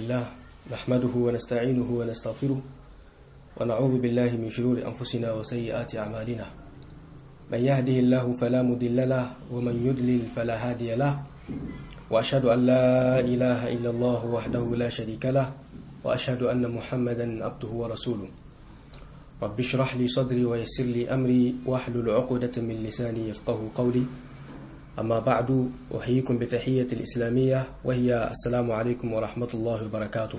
لله نحمده ونستعينه ونستغفره ونعوذ بالله من شرور أنفسنا وسيئات أعمالنا من يهده الله فلا مضل له ومن يضلل فلا هادي له وأشهد أن لا إله إلا الله وحده لا شريك له وأشهد أن محمدا عبده ورسوله رب اشرح لي صدري ويسر لي أمري واحلل عقدة من لساني يفقه قولي أما بعد أحييكم بتحية الإسلامية وهي السلام عليكم ورحمة الله وبركاته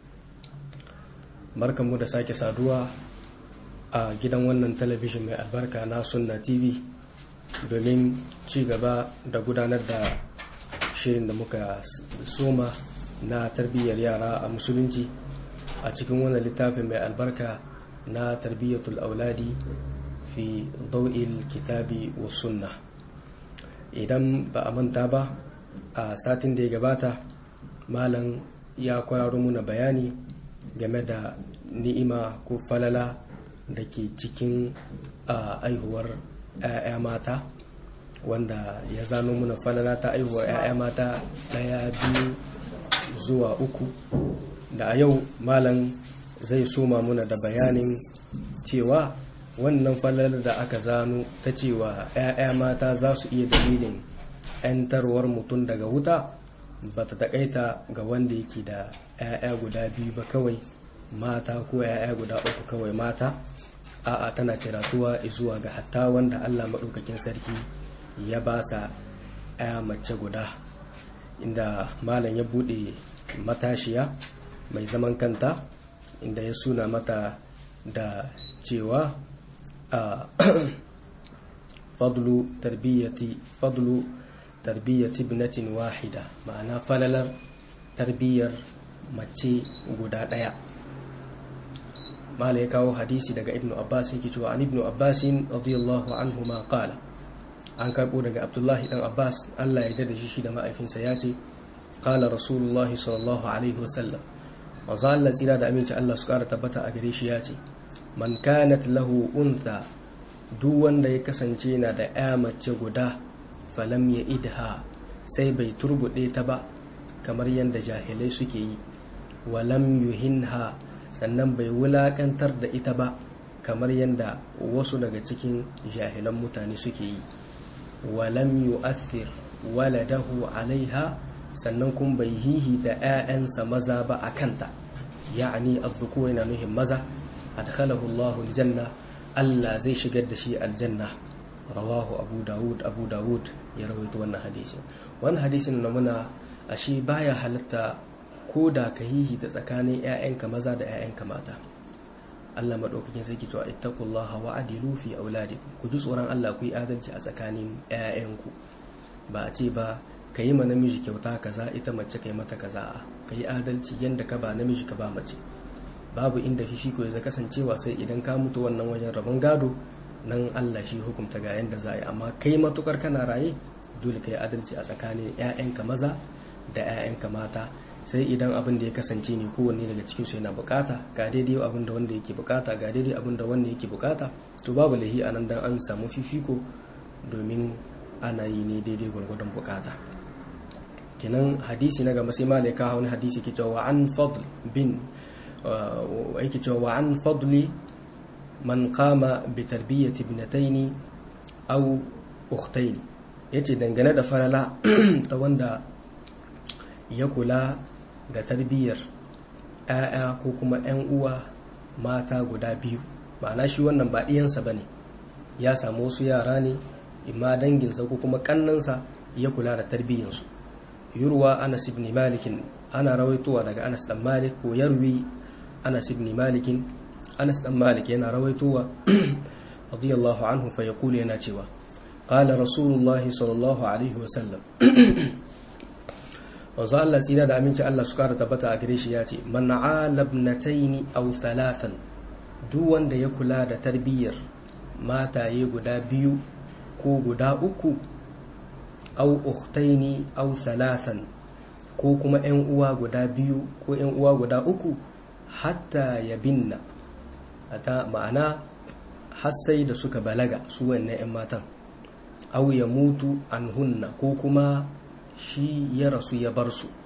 barkan mu da sake saduwa a gidan wannan talabijin mai albarka na sunna tv domin ci gaba da gudanar da shirin da muka soma na tarbiyyar yara a musulunci a cikin wannan littafin mai albarka na tarbiyyatul auladi fi dau'il kitabi wa sunna idan ba a manta ba a satin da ya gabata malam ya kwararo muna bayani game da ni'ima ko falala da ke cikin aihuwar 'ya'ya mata wanda ya zano muna falala ta aihuwar 'ya'ya mata ɗaya biyu zuwa uku da a yau malam zai soma muna da bayanin cewa wannan falalar da aka zano ta cewa 'ya'ya mata za su iya dalilin 'yantarwar mutum daga wuta ba ta taƙaita ga wanda yake da 'ya'ya guda biyu ba kawai mata ko 'ya'ya guda uku kawai mata a'a tana ciratuwa zuwa ga hatta wanda allah maɗaukakin sarki ya ba sa 'ya mace guda inda malam ya buɗe matashiya mai zaman kanta inda ya suna mata da cewa a fadlu tarbiyyati fadlu tarbiyyati ibnatin wahida ma'ana falalar tarbiyyar mace guda ɗaya mala ya kawo hadisi daga ibnu abbas yake cewa an ibnu abbas radiyallahu anhu ma qala an karbo daga abdullahi dan abbas Allah ya dada shi da ma'aifinsa ya ce qala rasulullahi sallallahu alaihi wasallam manzo Allah tsira da aminci Allah su kara tabbata a gare shi ya ce man kanat lahu untha duk wanda ya kasance na da ya mace guda falam ya idha sai bai turbude ta ba kamar yadda jahilai suke yi walam yuhinha sannan bai wulakantar da ita ba kamar yadda wasu daga cikin jahilan mutane suke yi walam yu'athir waladahu alaiha sannan kun bai hihi da 'ya'yansa maza ba a kanta ya'ani azzukur yana nuhin maza adkhalahu Allah aljanna Allah zai shigar da shi aljanna rawahu abu dawud abu dawud ya rawaito wannan hadisin wannan hadisin na muna ashe baya halatta ko da ka hihi da tsakanin 'ya'yanka maza da 'ya'yanka mata Allah madaukakin sarki cewa ittaqullaha wa adilu fi auladikum ku ji tsoron Allah ku yi adalci a tsakanin 'ya'yanku ba a ce ba ka yi ma namiji kyauta kaza ita mace ka yi mata kaza ka yi adalci yadda ka ba namiji ka ba mace babu inda fifiko ya kasancewa sai idan ka mutu wannan wajen rabon gado nan Allah shi hukunta ga yadda za a yi amma kai matukar kana raye dole ka yi adalci a tsakanin 'ya'yanka maza da 'ya'yanka mata sai idan abin da ya kasance ne kowanne daga cikin su yana bukata ga daidai abin da wanda yake bukata ga daidai abin da wanda yake bukata to babu lahi a nan dan an samu fifiko domin ana yi ne daidai gwargwadon bukata kenan hadisi na gaba sai malai ka wani hadisi ke cewa an fadl bin yake cewa an fadli man qama bi tarbiyyati ibnataini aw ukhtaini yace dangane da falala ta wanda ya kula da tarbiyyar ‘ya'ya ko kuma ‘yan uwa mata guda biyu ma'ana shi wannan ba ɗiyansa ba ne ya samu wasu yara ne imma danginsa ko kuma ƙannansa ya kula da tarbiyyarsu yurwa anas ibn malikin ana rawaitowa daga anas dan malik ko yarwi anas ibn malikin anas dan malik yana rawaitowa radiyallahu anhu fa yaqulu yana cewa qala rasulullahi sallallahu alaihi wa sallam wanzu Allah tsira da aminci Allah su kara tabbata a gare shi ya ce man alabnataini aw thalathan duk wanda ya kula da tarbiyyar mataye guda biyu ko guda uku aw ukhtaini aw thalathan ko kuma ƴan uwa guda biyu ko ƴan uwa guda uku hatta ya binna ata ma'ana har sai da suka balaga su wannan ƴan matan aw ya mutu anhunna ko kuma shi ya rasu ya bar su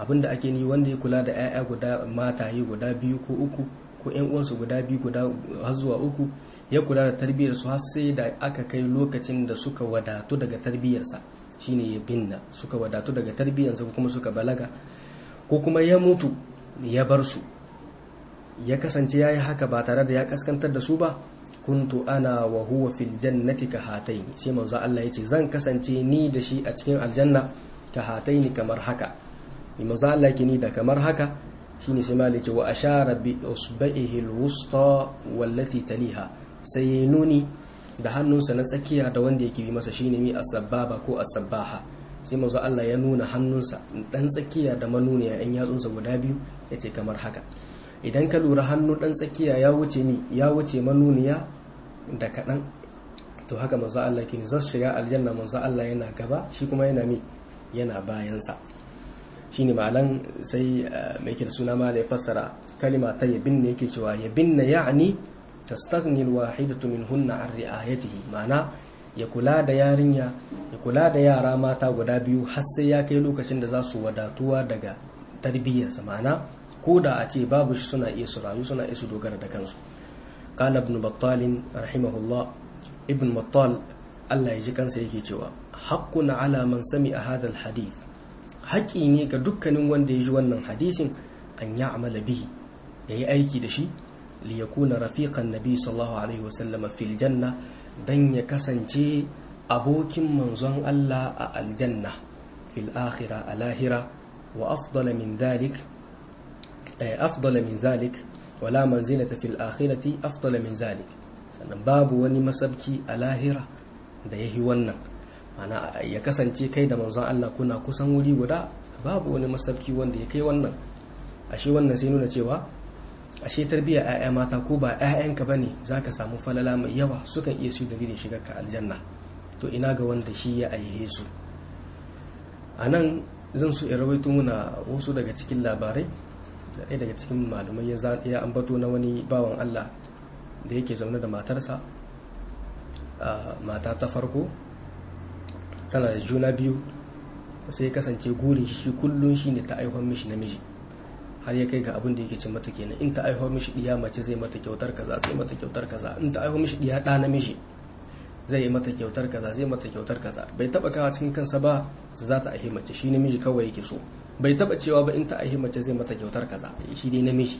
abinda ake ni wanda ya kula da 'ya'ya guda mataye guda biyu ko uku ko 'yan uwansu guda biyu guda har zuwa uku ya kula da tarbiyyar su har sai da aka kai lokacin da suka wadatu daga tarbiyyarsa shine ya binna suka wadatu daga tarbiyyarsa ko kuma suka balaga ko kuma ya mutu ya bar su ya kasance ya yi haka ba tare da ya kaskantar da su ba kuntu ana wa huwa fil jannati ka hataini sai manzo Allah yace zan kasance ni da shi a cikin aljanna ka hataini kamar haka ni manzo Allah yake ni da kamar haka shine sai malai ce wa ashara bi usba'ihi alwusta wallati taliha sai ya nuni da hannunsa na tsakiya da wanda yake bi masa shine mi as-sababa ko as-sabbaha sai manzo Allah ya nuna hannunsa dan tsakiya da manuniya yan yatsunsa guda biyu yace kamar haka idan ka lura hannu dan tsakiya ya wuce mi ya wuce manuniya da kaɗan to haka manzo Allah ke zai shiga aljanna manzo Allah yana gaba shi kuma yana mi yana bayansa shine malan sai mai da suna ma da ya fassara kalima ta yabin ne yake cewa yabin na ya'ni tastaghni alwahidatu minhunna an ri'ayatihi ma'ana ya kula da yarinya ya kula da yara mata guda biyu har sai ya kai lokacin da za su wadatuwa daga tarbiyyarsa ma'ana ko da a ce babu shi suna iya su rayu suna iya su dogara da kansu qala ibn battal rahimahullah ibn battal Allah ya ji kansa yake cewa haqqun ala man sami'a hadha hadith haƙi ne ga dukkanin wanda ya ji wannan hadisin an ya'mala bihi yayi aiki da shi li yakuna rafiqan nabi sallallahu alaihi wasallam fil janna dan ya kasance abokin manzon Allah a aljanna fil akhirah a lahira wa afdala min dhalik أفضل من ذلك ولا منزلة في الآخرة أفضل من ذلك sannan babu wani masabki a lahira da ya yi wannan mana ya kasance kai da manzon Allah kuna kusan wuri guda babu wani masabki wanda ya kai wannan ashe wannan sai nuna cewa ashe tarbiyyar 'ya'ya mata ko ba 'ya'yanka bane zaka samu falala mai yawa sukan iya su dalilin shigar ka aljanna to ina ga wanda shi ya aihe su anan zan so in rawaito muna wasu daga cikin labarai da ɗaya daga cikin malumai ya ambato na wani bawan Allah da yake zaune da matarsa mata ta farko tana da juna biyu sai ya kasance gurin shi kullum shi ne ta aihuwar mishi namiji har ya kai ga abin da yake ce mata kenan in ta aihuwar mishi ɗiya mace zai mata kyautar kaza zai mata kyautar kaza in ta aihuwar mishi ɗiya ɗa namiji zai yi mata kyautar kaza zai mata kyautar kaza bai taɓa kawa cikin kansa ba za ta aihe mace shi namiji kawai yake so bai taba cewa ba in ta aihi mace zai mata kyautar kaza shi dai namiji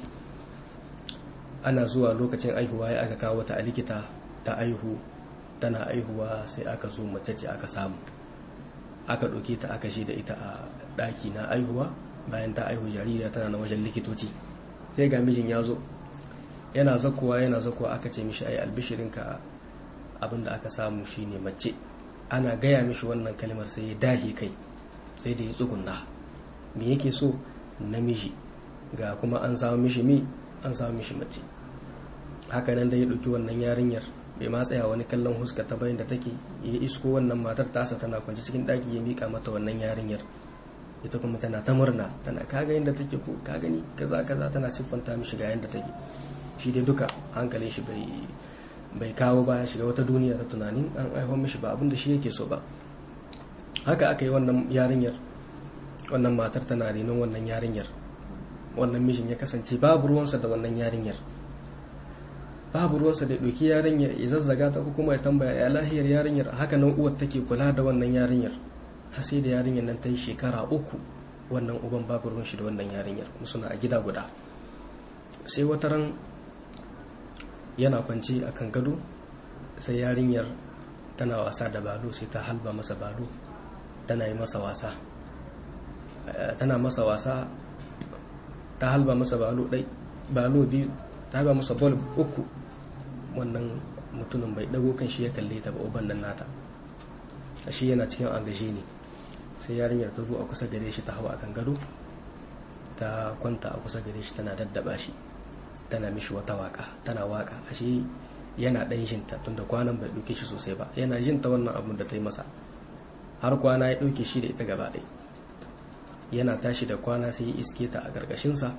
ana zuwa lokacin aihuwa ya aka kawo ta a likita ta aihu tana aihuwa sai aka zo mace ce aka samu aka ɗauke ta aka shi da ita a ɗaki na aihuwa bayan ta aihu jaririya tana na wajen likitoci sai ga mijin ya zo yana zakowa yana zakowa aka ce mishi ai albishirinka abinda aka samu shine mace ana gaya mishi wannan kalmar sai ya dahi kai sai da ya tsugunna me yake so namiji ga kuma an samu mishi mi an samu mishi mace haka nan da ya ɗauki wannan yarinyar bai ma tsaya wani kallon huska ta bayan da take ya isko wannan matar tasa tana kwanci cikin ɗaki ya mika mata wannan yarinyar ita kuma tana ta murna tana kaga yadda take ko ka gani kaza kaza tana siffanta mishi ga yadda take shi dai duka hankalin shi bai bai kawo ba shiga wata duniya ta tunanin an aiho mishi ba abin da shi yake so ba haka aka yi wannan yarinyar wannan matar tana renon wannan yarinyar wannan mijin ya kasance babu ruwansa da wannan yarinyar babu ruwansa da ɗauki yarinyar ya zazzaga ta ko kuma ya tambaya ya lahiyar yarinyar haka nan uwar take kula da wannan yarinyar har sai da yarinyar nan ta yi shekara uku wannan uban babu ruwan shi da wannan yarinyar kuma suna a gida guda sai wata ran yana kwance a kan gado sai yarinyar tana wasa da balo sai ta halba masa balo tana yi masa wasa tana masa wasa ta halba masa balo ɗai balo biyu ta halba masa bol uku wannan mutumin bai dago kan shi ya kalle ta ba uban nan nata shi yana cikin agaje ne sai yarinyar ta zo a kusa gare shi ta hau a kan gado ta kwanta a kusa gare shi tana daddaba shi tana mishi wata waka tana waka ashe yana ɗan jinta tunda kwanan bai ɗauke shi sosai ba yana jinta wannan abun da ta yi masa har kwana ya ɗauke shi da ita gaba ɗaya yana tashi da kwana sai ya iske ta a ƙarƙashinsa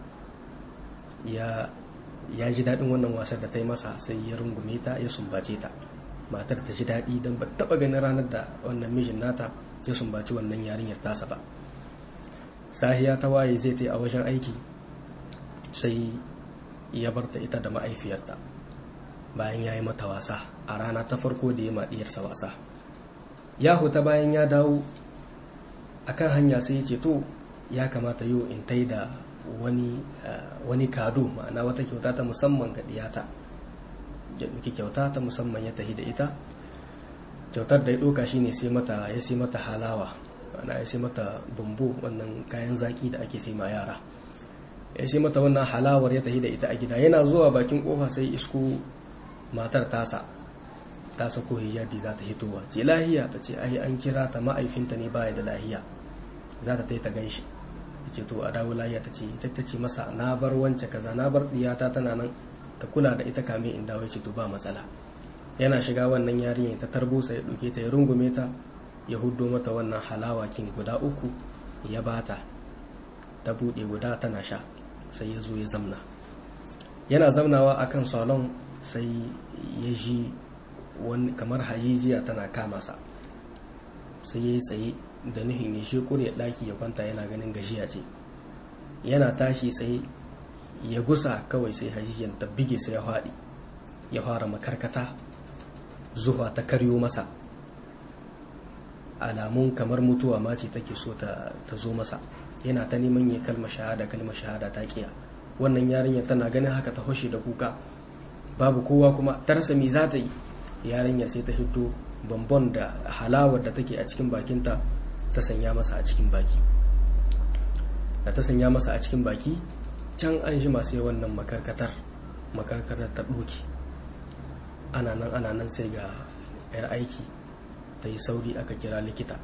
ya ya ji daɗin wannan wasar da ta yi masa sai ya rungume ta ya sumbace ta matar ta ji daɗi don ba taɓa ganin ranar da wannan mijin nata ya sumbaci wannan yarinyar tasa ba sahiya ta waye zai ta yi a wajen aiki sai ya barta ita da ma'aifiyarta bayan ya yi mata wasa a rana ta farko da ya maɗiyarsa wasa ya huta bayan ya dawo akan hanya sai ya ce to ya kamata yau in tai da wani wani kado ma'ana wata kyauta ta musamman ga diyata ya ɗauki kyauta ta musamman ya tafi da ita kyautar da ya ɗauka shine sai mata ya sai mata halawa ma'ana ya sai mata bumbu wannan kayan zaki da ake sai ma yara ya sai mata wannan halawar ya tafi da ita a gida yana zuwa bakin kofa sai isko matar tasa ta sako hijabi za ta hitowa ce lahiya ta ce ai an kira ta ma'aifinta ne baya da lahiya za ta ta gan shi ce to a dawo lahiya ta ce ta ce masa na bar wance kaza na bar diyata tana nan ta kula da ita kame in dawo ce to ba matsala yana shiga wannan yarinyar ta tarbusa ya ɗauke ta ya rungume ta ya huddo mata wannan halawa kin guda uku ya bata ta buɗe guda tana sha sai ya zo ya zamna yana zamnawa akan salon sai ya ji wani kamar hajijiya tana kama sa sai ya yi tsaye da nuhin ya shekur ya ɗaki ya kwanta yana ganin gajiya ce yana tashi tsaye ya gusa kawai sai hajijiyan ta bige sai ya faɗi ya fara makarkata zuwa ta karyo masa alamun kamar mutuwa ma ce take so ta zo masa yana ta neman ya kalma shahada kalma shahada ta kiya wannan yarinya tana ganin haka ta hoshe da kuka babu kowa kuma ta rasa me za ta yi yarinyar sai ta hito bambon da halawar da take a cikin bakinta ta sanya masa a cikin baki da ta sanya masa a cikin baki can an shi masu wannan makarkatar makarkatar ta ɗoki ana nan ana nan sai ga 'yar aiki ta yi sauri aka kira likita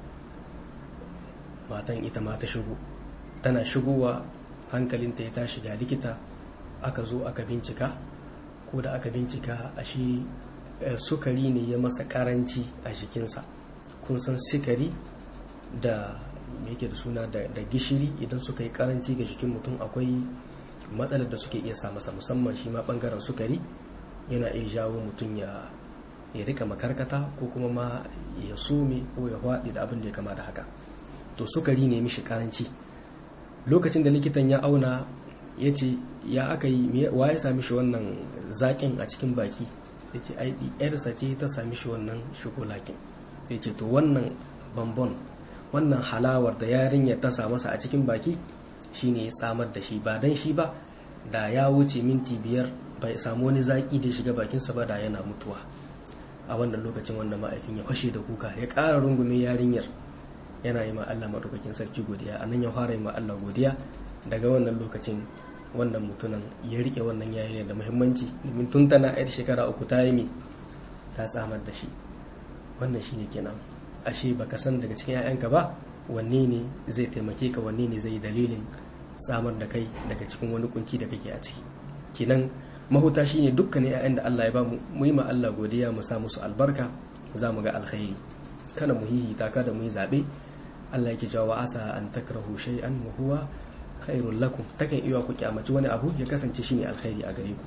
matan ita ma ta shigo tana shigowa hankalinta ya tashi ga likita aka zo aka bincika ko da aka bincika a shi sukari ne ya masa karanci a jikinsa kun san sukari da yake da suna da gishiri idan suka yi karanci ga jikin mutum akwai matsalar da suke iya sa masa musamman shi ma bangaren sukari yana iya jawo mutum ya ya rika makarkata ko kuma ma ya some ko ya haɗe da abin da ya kama da haka to sukari ne mishi karanci lokacin da likitan ya auna ya ce ya aka yi wa ya sami shi wannan zaƙin a cikin baki sai ce ai yarsa ce ta sami shi wannan shokolakin sai ce to wannan bambon wannan halawar da yarinyar ta sa masa a cikin baki shine ya tsamar da shi ba dan shi ba da ya wuce minti biyar bai samu wani zaƙi da shiga bakinsa ba da yana mutuwa a wannan lokacin wannan ma'aifin ya fashe da kuka ya ƙara rungume yarinyar yana yi ma Allah maɗaukakin sarki godiya a nan ya fara yi ma Allah godiya daga wannan lokacin wannan mutumin ya rike wannan yarinyar da muhimmanci domin tun tana yar shekara uku ta yi ta tsamar da shi wannan shine kenan ashe baka san daga cikin 'ya'yanka ba wanne ne zai taimake ka wanne ne zai yi dalilin tsamar da kai daga cikin wani kunci da kake a ciki kenan mahuta shine dukkanin 'ya'yan da Allah ya ba mu yi ma Allah godiya mu sa musu albarka za mu ga alkhairi kana mu hihita kada mu yi zabe Allah yake cewa asa an takrahu shay'an wa huwa khairul lakum takan iya ku kyamaci wani abu ya kasance shine alkhairi a gare ku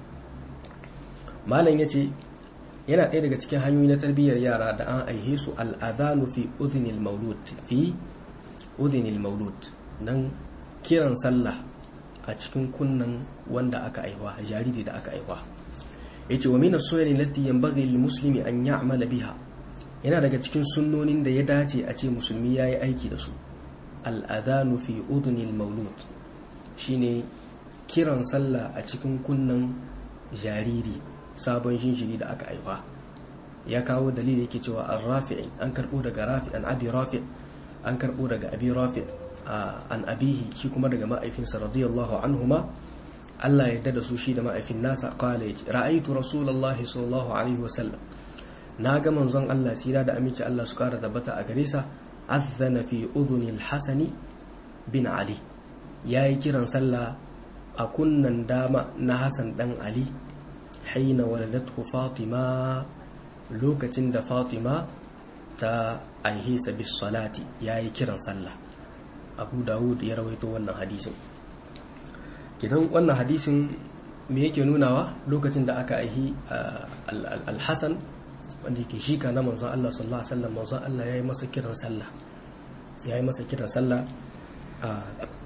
malam yace yana ɗaya daga cikin hanyoyi na tarbiyyar yara da an aihe su al'adhanu fi udhnil maulud fi udhnil maulud nan kiran sallah a cikin kunnan wanda aka aiwa jariri da aka aiwa yace wa min as-sunnati allati yanbaghi lil muslimi an ya'mala biha yana daga cikin sunnonin da ya dace a ce musulmi yayi aiki da su al-adhanu fi udhnil maulud shine kiran sallah a cikin kunnan jariri sabon shinshiri da aka aiwa ya kawo dalili yake cewa an rafi'i an karbo daga rafi an abi rafi an karbo daga abi rafi an abihi shi kuma daga ma'aifinsa radiyallahu anhuma Allah ya da su shi da ma'aifin nasa qala yace ra'aytu rasulullahi sallallahu alaihi wasallam na ga manzon Allah sira da aminci Allah su kara tabbata a gare sa azana fi udhuni al-hasani bin ali yayi kiran sallah a kunnan dama na Hassan dan Ali haina waladathu Fatima lokacin da Fatima ta aihisa bis salati yayi kiran sallah Abu Dawud ya rawaito wannan hadisin kidan wannan hadisin me yake nunawa lokacin da aka aihi al-Hasan wanda yake shika na manzon Allah sallallahu alaihi wasallam manzon Allah yayi masa kiran sallah yayi masa kiran sallah a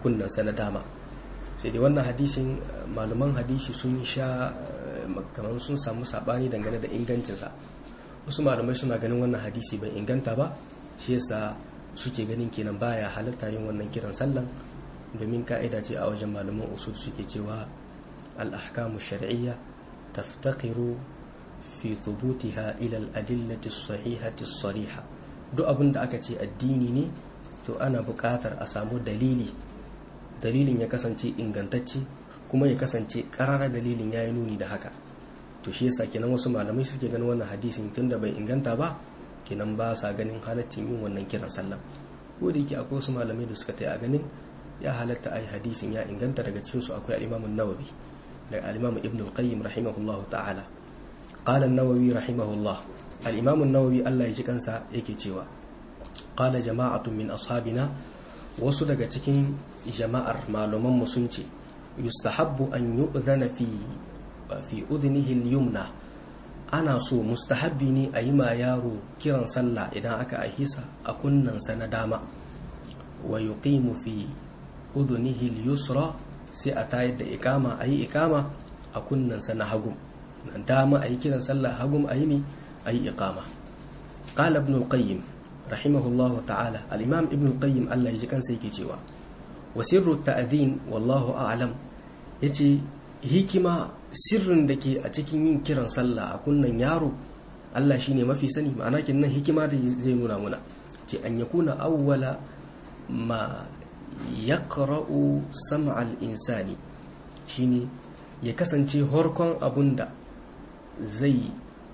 kunnansa na dama sai dai wannan hadisin malaman hadisi sun sha kamar sun samu sabani dangane da ingancinsa wasu malamai suna ganin wannan hadisi bai inganta ba shi yasa suke ganin kenan baya halatta yin wannan kiran sallan domin ka'ida ce a wajen malaman usul suke cewa al-ahkamu shar'iyya taftaqiru fi thubutiha ila al-adillati as-sahihati as-sariha duk abin da aka ce addini ne to ana buƙatar a samu dalili dalilin ya kasance ingantacce kuma ya kasance ƙarara dalilin ya yi nuni da haka to shi yasa kenan wasu malamai suke ganin wannan hadisin tun da bai inganta ba kenan ba sa ganin halaccin yin wannan kiran sallah ko da yake akwai wasu malamai da suka ta a ganin ya halatta a yi hadisin ya inganta daga cikin su akwai al-imamun nawawi da al-imam ibn al-qayyim rahimahullahu ta'ala qala an-nawawi rahimahullah al-imam an-nawawi Allah ya ji kansa yake cewa qala jama'atun min ashabina wasu daga cikin jama'ar malaman mu sun ce yustahabbu an yu'dhana fi fi udnihi al-yumna ana so mustahabbi ne a yi ma yaro kiran sallah idan aka ahisa a kunnansa na dama wa yuqimu fi udnihi al-yusra sai a tayar da ikama a yi ikama a kunnansa na hagu dama a yi kiran sallah hagu a yi mi a yi ikama qala ibn al-qayyim rahimahullahu ta'ala al-imam ibn al-qayyim Allah ya ji kansa yake cewa wa sirru ta'dhin wallahu a'lam yace hikima sirrin da ke a cikin yin kiran sallah a kunnan yaro Allah shine mafi sani ma'ana nan hikima da zai nuna muna ce an yakuna awwala ma yaqra'u sam'al insani shine ya kasance horkon abunda zai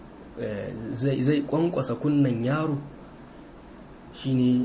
zai zai kwankwasa kunnan yaro shine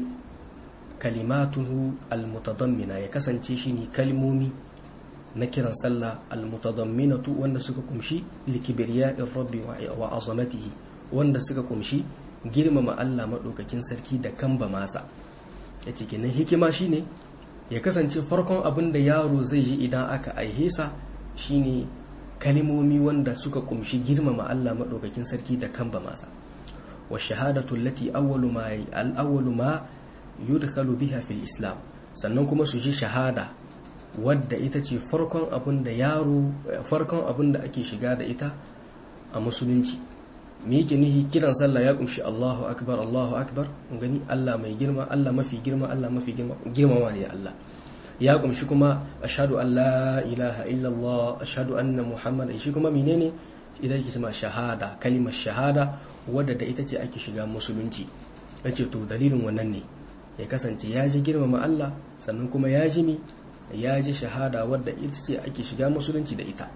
kalimatuhu almutadammina ya kasance shine kalmomi na kiran sallah almutadamminatu wanda suka kumshi likibriya'ir rabbi wa azamatihi wanda suka kumshi girmama Allah madaukakin sarki da kamba masa yace kenan hikima shine ya kasance farkon abin da yaro zai ji idan aka aihe sa shine kalimomi wanda suka kumshi girmama Allah madaukakin sarki da kamba masa wa shahadatu allati awwalu ma al-awwalu ma yudkhalu biha fil islam sannan kuma su ji shahada wadda ita ce farkon abin da yaro farkon abin da ake shiga da ita a musulunci me yake nihi kiran sallah ya kunshi Allahu akbar Allahu akbar gani Allah mai girma Allah mafi girma Allah mafi girma girmama ne Allah ya kunshi kuma ashhadu an la ilaha illallah ashhadu anna muhammad shi kuma menene idan ke ma shahada kalimar shahada wadda da ita ce ake shiga musulunci yace to dalilin wannan ne ya kasance ya ji girmama Allah sannan kuma ya ji mi ya ji shahada wadda ita ce ake shiga musulunci da ita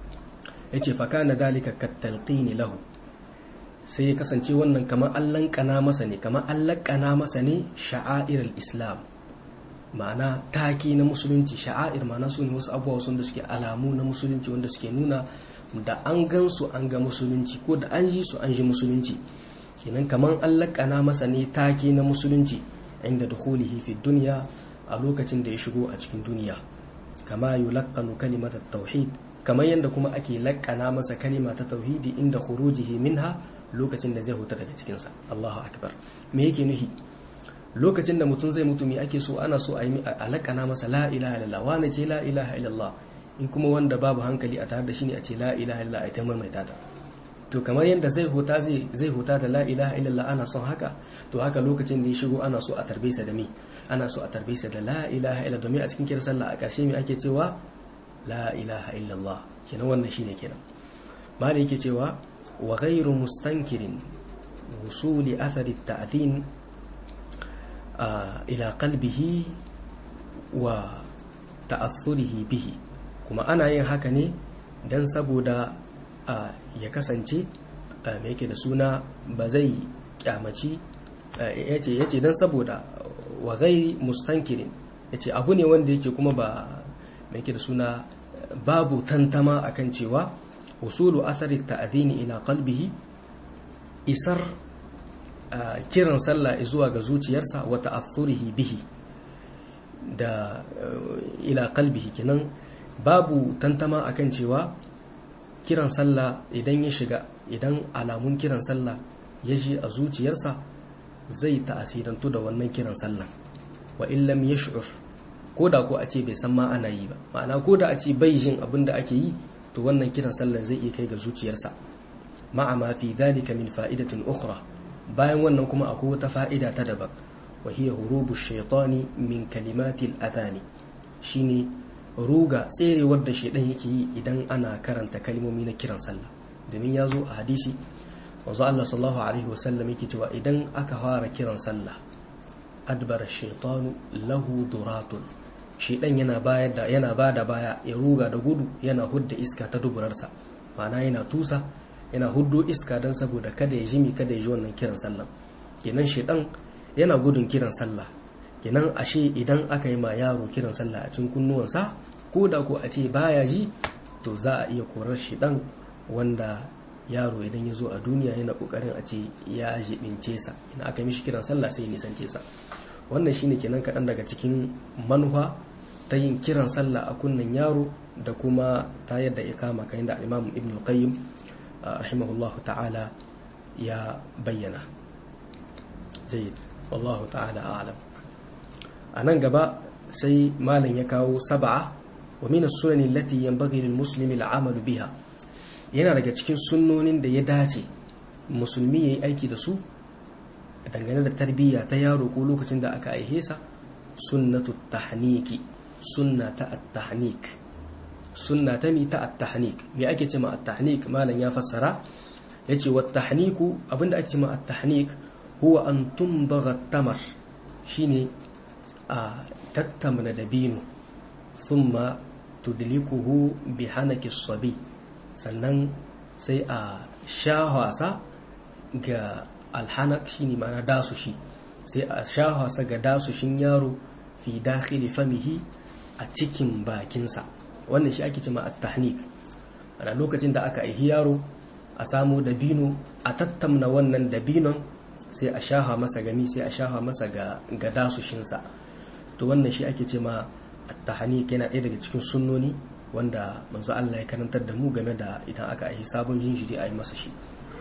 ya ce faka na dalika kattalƙini lahu sai ya kasance wannan kamar allon kana masa ne kamar allon kana masa ne sha'air islam ma'ana taki na musulunci sha'air ma'ana su ne wasu abubuwa sun da suke alamu na musulunci wanda suke nuna da an gan su an ga musulunci ko da an ji su an ji musulunci kenan kamar allon kana masa ne taki na musulunci inda dukhulihi fi duniya a lokacin da ya shigo a cikin duniya kama yulaqqanu kalimatat tauhid kamar yadda kuma ake laƙana masa kalima ta tauhidi inda khurujihi minha lokacin da zai huta daga cikin sa Allahu akbar me yake nuhi lokacin da mutum zai mutu me ake so ana so a yi a laƙana masa la ilaha illallah wani ce la ilaha illallah in kuma wanda babu hankali a tare da shi ne a ce la ilaha illallah a ta maimaita ta to kamar yadda zai huta zai huta da la ilaha illallah ana son haka to haka lokacin da ya shigo ana so a tarbe sa da me ana so a tarbe sa da la ilaha illallah domin a cikin kiran sallah a ƙarshe me ake cewa la ilaha illallah kenan wannan shine kenan ma da yake cewa wa ghairu mustankirin wusuli athari ta'dhin ila qalbihi wa ta'athurihi bihi kuma ana yin haka ne dan saboda ya kasance me yake da suna ba zai kyamaci yace yace dan saboda wa ghairi mustankirin yace abu ne wanda yake kuma ba mai yake da suna babu tantama akan cewa usulu athari ta'dini ila qalbihi isar kiran sallah zuwa ga zuciyarsa wa ta'athurihi bihi da ila qalbihi kenan babu tantama akan cewa kiran sallah idan ya shiga idan alamun kiran sallah ya ji a zuciyarsa zai ta'asirantu da wannan kiran sallah wa illam yash'ur ko da ko a ce bai san ma ana yi ba ma'ana ko da a ce bai jin abin da ake yi to wannan kiran sallan zai iya kai ga zuciyarsa ma'a ma fi dhalika min fa'idatin ukhra bayan wannan kuma akwai wata fa'ida ta daban wa hiya hurubu shaytani min kalimatil adhani shine ruga tserewar da shaidan yake yi idan ana karanta kalmomi na kiran sallah domin ya zo a hadisi wanzu Allah sallallahu alaihi wasallam yake cewa idan aka fara kiran sallah adbara shaitanu lahu duratun shaidan yana bayar da yana bada baya ya ruga da gudu yana hudda iska ta duburarsa ma'ana yana tusa yana huddo iska don saboda kada ya jimi kada ya ji wannan kiran sallah kenan shaidan yana gudun kiran sallah kenan ashe idan aka yi ma yaro kiran sallah a cikin kunnuwansa ko da ko a ce baya ji to za a iya korar shi dan wanda yaro idan ya zo a duniya yana kokarin a ce ya jibince sa ina aka mishi kiran sallah sai ya nisance sa wannan shine kenan kaɗan daga cikin manufa ta yin kiran sallah a kunnen yaro da kuma ta yadda ya kama kayan da imam ibn qayyim rahimahullahu ta'ala ya bayyana jayyid wallahu ta'ala a'lam a nan gaba sai malam ya kawo saba'a wa min as-sunan allati yanbaghi lil muslimi al-amalu biha yana daga cikin sunnonin da ya dace musulmi yayi aiki da su dangane da tarbiyya ta yaro ko lokacin da aka aihe sa sunnatu tahniki sunna ta at-tahnik sunna ta mi ta at-tahnik me ake cewa at-tahnik malam ya fassara yace wa tahniku abinda ake cewa at-tahnik huwa an tumbagha tamar shine a tattamna dabino thumma tudlikuhu bi hanaki sabi sannan sai a shahwasa ga alhanak shine ma'ana dasu shi sai a shahwasa ga dasushin yaro fi dakhili famihi a cikin bakinsa wannan shi ake cima at-tahnik ana lokacin da aka aihi yaro a samu dabino a tattamna wannan dabinon sai a shaha masa gami sai a shaha masa ga ga dasushinsa to wannan shi ake ce ma at-tahnik yana ɗaya daga cikin sunnoni wanda manzo Allah ya karantar da mu game da idan aka yi sabon jinjiri a yi masa shi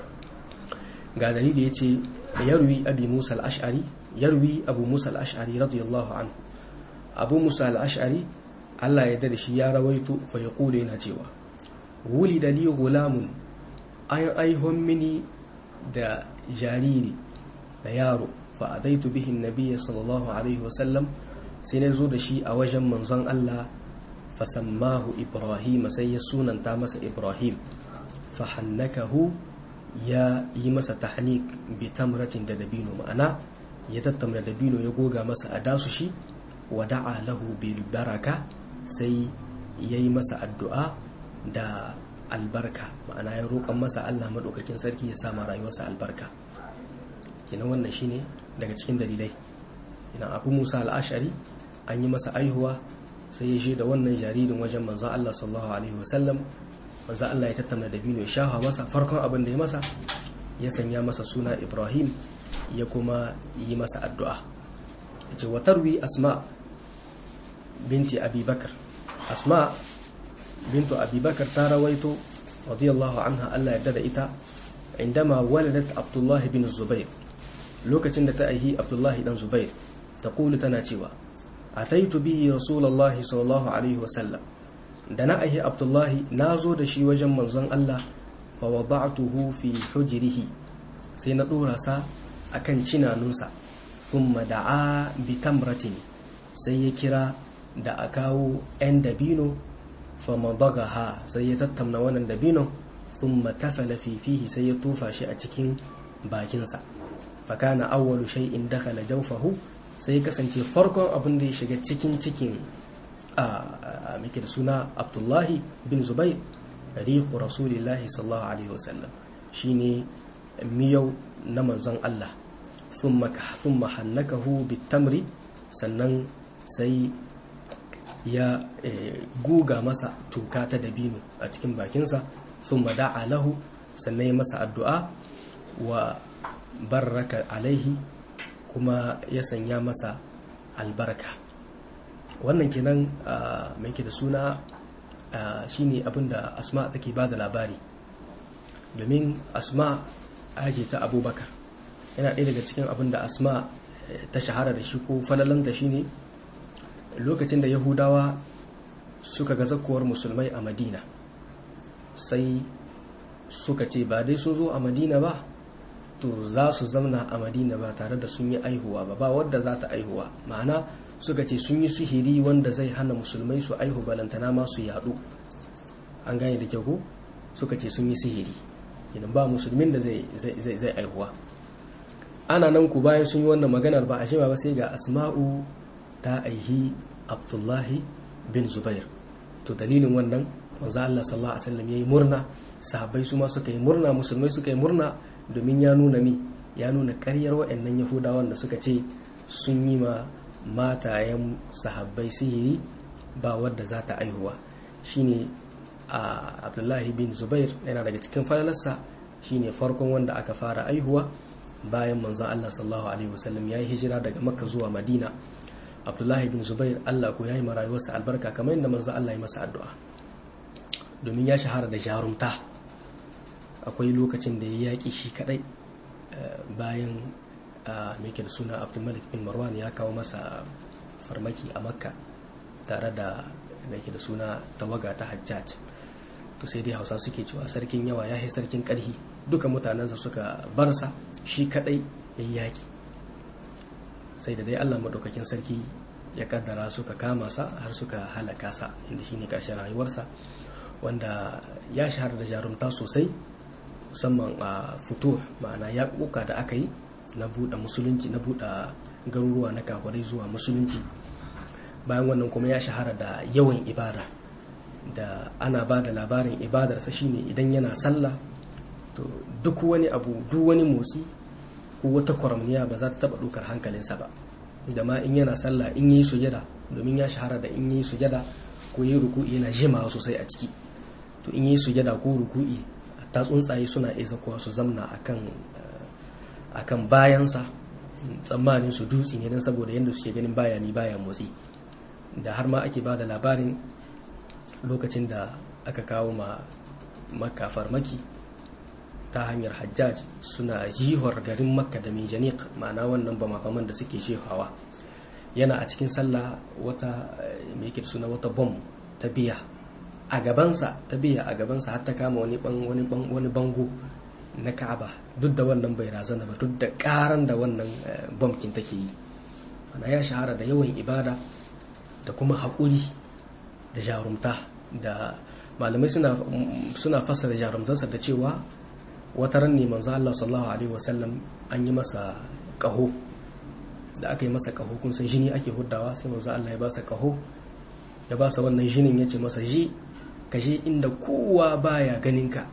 ga dalili yace yarwi abi Musa al-Ash'ari yarwi Abu Musa al-Ash'ari radiyallahu anhu Abu Musa al-Ash'ari Allah ya da shi ya rawaito fa yaqulu yana cewa wulida li gulamun an aihon mini da jariri da yaro fa adaitu bihi an-nabiy sallallahu alaihi wa sallam sai na zo da shi a wajen manzon Allah fasammahu Ibrahim sai ya sunanta masa Ibrahim fahannakahu ya yi masa tahnik bi tamratin da dabino ma'ana ya tattamna dabino ya goga masa a dasu shi wa da'a lahu bil baraka sai ya yi masa addu'a da albarka ma'ana ya roƙon masa Allah maɗaukakin sarki ya sama rayuwarsa albarka kenan wannan shine daga cikin dalilai idan abu musa al'ashari an yi masa aihuwa sai ya je da wannan jaririn wajen manzon Allah sallallahu alaihi wasallam manzon Allah ya tattauna da bino ya shafa masa farkon abin da ya masa ya sanya masa suna Ibrahim ya kuma yi masa addu'a yace wa tarwi asma binti abi bakar asma bintu abi bakar ta rawaito radiyallahu anha Allah ya dada ita indama waladat abdullah bin zubair lokacin da ta aihi abdullahi dan zubair taqulu tana cewa ataitu bihi rasulullahi sallallahu alaihi wasallam da na aihi abdullahi na zo da shi wajen manzon Allah fa wada'tuhu fi hujrihi sai na dora sa akan cinanunsa thumma da'a bi tamratin sai ya kira da a kawo 'yan dabino fa madagaha sai ya tattamna wannan dabino thumma tafala fi fihi sai ya tofa shi a cikin bakinsa fa kana awwalu shay'in dakhala jawfahu sai kasance farkon abin da ya shiga cikin cikin a muke da suna abdullahi bin zubai riqu rasulillahi sallallahu alaihi wasallam shine miyau na manzon Allah thumma thumma hannakahu bitamri sannan sai ya guga masa toka ta dabino a cikin bakinsa thumma da'a lahu sannan ya masa addu'a wa barraka alaihi kuma ya sanya masa albarka wannan kenan mai ke da suna shine abinda asma take ba da labari domin asma ake ta abubakar yana ɗaya daga cikin abinda asma ta shahara da shi ko falalanta shine lokacin da yahudawa suka ga zakuwar musulmai a madina sai suka ce ba dai sun zo a madina ba to za su zamna a madina ba tare da sun yi aihuwa ba ba wadda za ta aihuwa ma'ana suka ce sun yi sihiri wanda zai hana musulmai su aihu balantana ma su yadu an gane da kyau ko suka ce sun yi sihiri idan ba musulmin da zai aihuwa ana nan ku bayan sun yi wannan maganar ba a shima ba sai ga asma'u ta aihi abdullahi bin zubair to dalilin wannan manzo Allah sallallahu alaihi wasallam yayi murna sahabbai su ma suka yi murna musulmai suka yi murna domin ya nuna mi ya nuna ƙaryar waɗannan yahudawan da suka ce sun yi ma matayen sahabbai sihiri ba wadda za ta aihuwa shine a abdullahi bin zubair yana daga cikin falalarsa shine farkon wanda aka fara aihuwa bayan manzon Allah sallallahu alaihi wasallam ya yi hijira daga makka zuwa madina abdullahi bin zubair Allah ko ya yi marayuwarsa albarka kamar yadda manzon Allah ya masa addu'a domin ya shahara da jarumta akwai lokacin da ya yaƙi shi kadai bayan mai da suna abdulmalik bin marwan ya kawo masa farmaki a makka tare da mai da suna tawaga ta hajjaj to sai dai hausa suke cewa sarkin yawa ya yi sarkin ƙarhi duka mutanensa suka barsa shi kadai ya yaƙi sai da dai allah maɗaukakin sarki ya kaddara suka kama sa har suka halaka sa inda shine ƙarshen rayuwarsa wanda ya shahara da jarumta sosai musamman a fito ma'ana ya kuka da aka yi na buɗe musulunci na buɗe garuruwa na kakwarai zuwa musulunci bayan wannan kuma ya shahara da yawan ibada da ana ba da labarin ibadarsa shine idan yana sallah to duk wani abu duk wani motsi ko wata kwaramniya ba za ta taɓa ɗaukar hankalinsa ba da ma in yana sallah in yi sujada domin ya shahara da in yi sujada ko yi ruku'i yana jimawa sosai a ciki to in yi sujada ko ruku'i ta tsuntsaye suna isa kuwa su zamna akan bayansa tsammanin su dutse ne don saboda yadda suke ganin baya ni baya motsi da har ma ake ba da labarin lokacin da aka kawo ma makka farmaki ta hanyar hajjaj suna jihar garin makka da mijaniq ma'ana wannan ba makaman da suke shehawa yana a cikin sallah wata mai suna wata bom ta biya a gabansa ta biya a gabansa har ta kama wani wani bango na ka'aba duk da wannan bai razana ba duk da karan da wannan bomkin take yi ana ya shahara da yawan ibada da kuma haƙuri da jarumta da malamai suna fassara jarumtarsa da cewa wata ran ne manzo Allah sallallahu alaihi wasallam an yi masa ƙaho da aka yi masa ƙaho kun san jini ake huddawa sai manzo Allah ya ba sa ƙaho ya ba sa wannan jinin ya ce masa ji ka je inda kowa baya ganin ka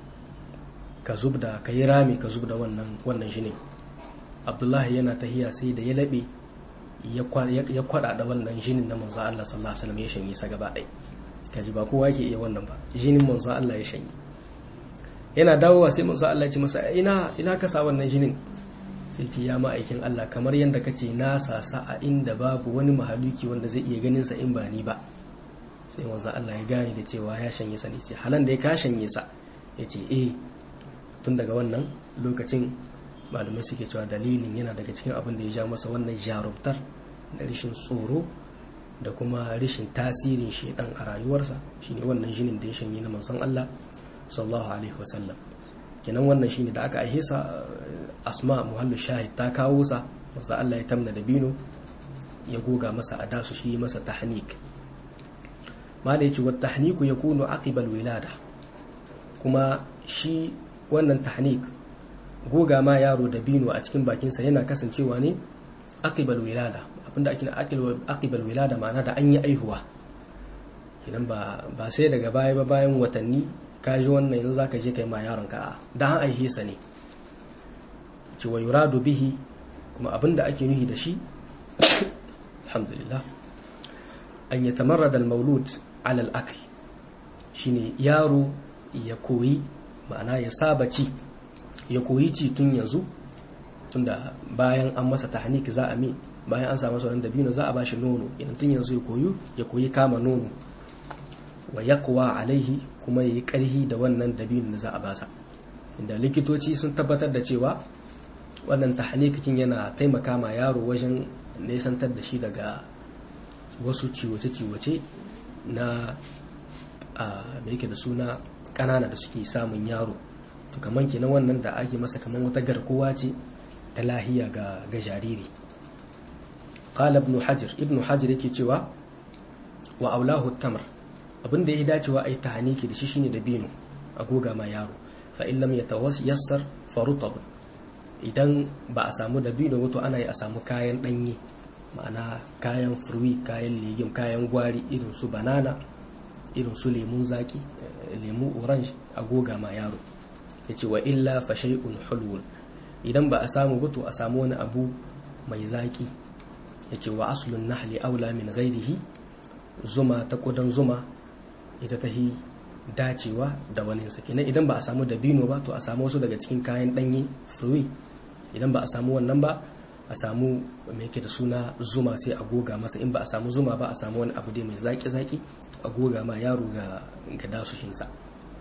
ka zubda ka yi rami ka zubda wannan wannan jinin abdullahi yana tahiya sai da ya laɓe ya kwada da wannan jinin na manzo Allah sallallahu alaihi wasallam ya shanye sa gaba ɗaya kaji ba kowa yake iya wannan ba jinin manzo Allah ya shanye yana dawowa sai manzo Allah ya ce masa ina ina ka sa wannan jinin sai ce ya ma'aikin Allah kamar yadda kace na sasa a inda babu wani mahaluki wanda zai iya ganin sa in ba ni ba sai manzo Allah ya gane da cewa ya shanye sa ne ce halan da ya ka shanye sa ya ce eh tun daga wannan lokacin malamai suke cewa dalilin yana daga cikin abin da ya ja masa wannan jarumtar da rashin tsoro da kuma rashin tasirin shedan a rayuwarsa shine wannan jinin da ya shanye na manzon Allah sallallahu alaihi wasallam kenan wannan shine da aka aihe sa asma muhallu shahid ta kawo sa manzon Allah ya tamna da bino ya goga masa adasu shi masa tahnik mala yace wa tahniku yakunu aqibal wilada kuma shi wannan tahnik goga ma yaro da bino a cikin bakinsa yana kasancewa ne aqibal wilada abinda ake aqibal wilada ma'ana da an yi aihuwa kinan ba ba sai daga baya ba bayan watanni ka ji wannan yanzu zaka je kai ma yaron ka da an aihe sa ne ci wa yuradu bihi kuma abinda ake nuhi da shi alhamdulillah an yatamarrada al-maulud ala al-akl shine yaro ya koyi ma'ana ya saba ci ya koyi ci tun yanzu tunda bayan an masa tahnik za a mi bayan an samu sauran dabino za a bashi nono idan tun yanzu ya koyu ya koyi kama nono wa yaqwa alaihi kuma yayi karhi da wannan dabino da za a basa inda likitoci sun tabbatar da cewa wannan tahnikin yana taimaka ma yaro wajen nesantar da shi daga wasu ciwace-ciwace na a mai yake da suna ƙanana da suke samun yaro to kamar kenan wannan da ake masa kamar wata garkuwa ce ta lahiya ga ga jariri qala ibn hajar ibn hajar yake cewa wa aulahu tamar abin da ya dacewa ai tahaniki da shi shine da bino a goga ma yaro fa in lam yatawassar fa rutab idan ba a samu da bino wato ana yi a samu kayan danye ma'ana kayan furwi kayan legim kayan gwari irin su banana irin su lemun zaki lemu orange a goga ma yaro yace wa illa fa shay'un hulwun idan ba a samu ba to a samu wani abu mai zaki yace wa aslun nahli aula min ghairihi zuma ta kudan zuma ita ta hi dacewa da wani kenan idan ba a samu dabino ba to a samu wasu daga cikin kayan ɗanye fruit idan ba a samu wannan ba a samu mai yake da suna zuma sai a goga masa in ba a samu zuma ba a samu wani abu dai mai zaki-zaki a goga ma yaro ga ga dasushinsa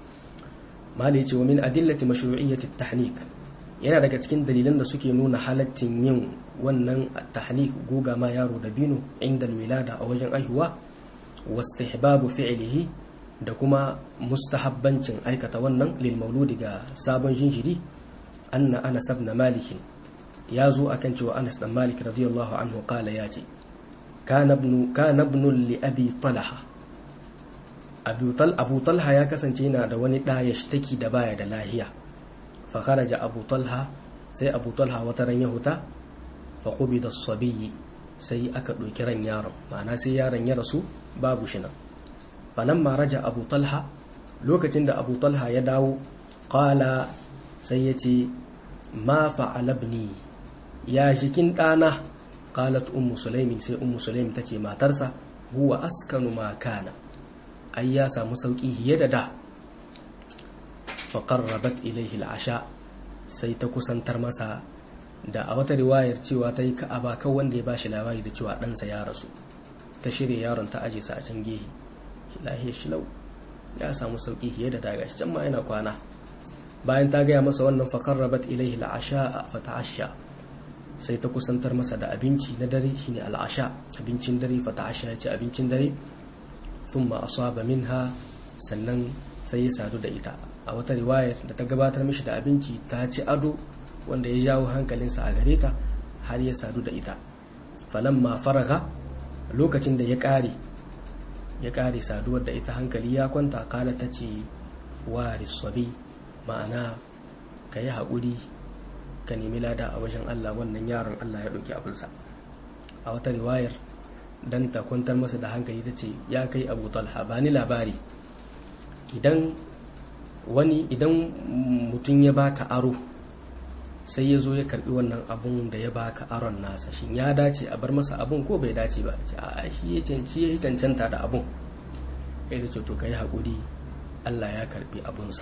mali ce wa min adillati mashru'iyyati tahnik yana daga cikin dalilan da suke nuna halaccin yin wannan tahnik goga ma yaro da bino inda wilada a wajen aihuwa wastihbabu fi'lihi da kuma mustahabbancin aikata wannan lil mauludi ga sabon jinjiri anna anas ibn malik ya zo akan cewa anas dan malik radiyallahu anhu qala ya ce kana ibn kana ibn li abi talha abu tal abu talha ya kasance yana da wani da ya shtaki da baya da lahiya fa kharaja abu talha sai abu talha wata ran ya huta fa qubida as-sabiy sai aka ɗauki ran yaron ma'ana sai yaron ya rasu babu shi nan falamma raja abu talha lokacin da abu talha ya dawo ƙala sai ya ce ma fa'alabni ya jikin ɗana ƙalat ummu sulaimin sai ummu sulaimin ta ce matarsa huwa askanu ma kana ai ya samu sauƙi hiye da da faƙarrabat ilaihi al'asha sai ta kusantar masa da a wata riwayar cewa ta yi ka'aba kan wanda ya bashi labari da cewa ɗansa ya rasu ta shirya yaron ta aje sa a can gehe lahiyar shilau ya samu sauƙi fiye da daga can ma yana kwana bayan ta gaya masa wannan fakar rabat ilaihi al'asha a fata'asha sai ta kusantar masa da abinci na dare shine al'asha abincin dare fata'asha ya ce abincin dare thumma asaba minha sannan sai ya sadu da ita a wata riwayar da ta gabatar mishi da abinci ta ci ado wanda ya jawo hankalinsa a gare ta har ya sadu da ita falamma faraga lokacin da ya ƙare ya ƙare saduwar da ita hankali ya kwanta kala ta ce wa rissabi ma'ana ka yi haƙuri ka nemi lada a wajen Allah wannan yaron Allah ya ɗauki abinsa a wata riwayar dan ta kwantar masa da hankali ta ce ya kai abu talha ba ni labari idan wani idan mutum ya baka aro sai ya zo ya karbi wannan abun da ya baka aron nasa shin ya dace a bar masa abun ko bai dace ba a shi ya canci ya cancanta da abun ya ce to kai hakuri Allah ya karbi abunsa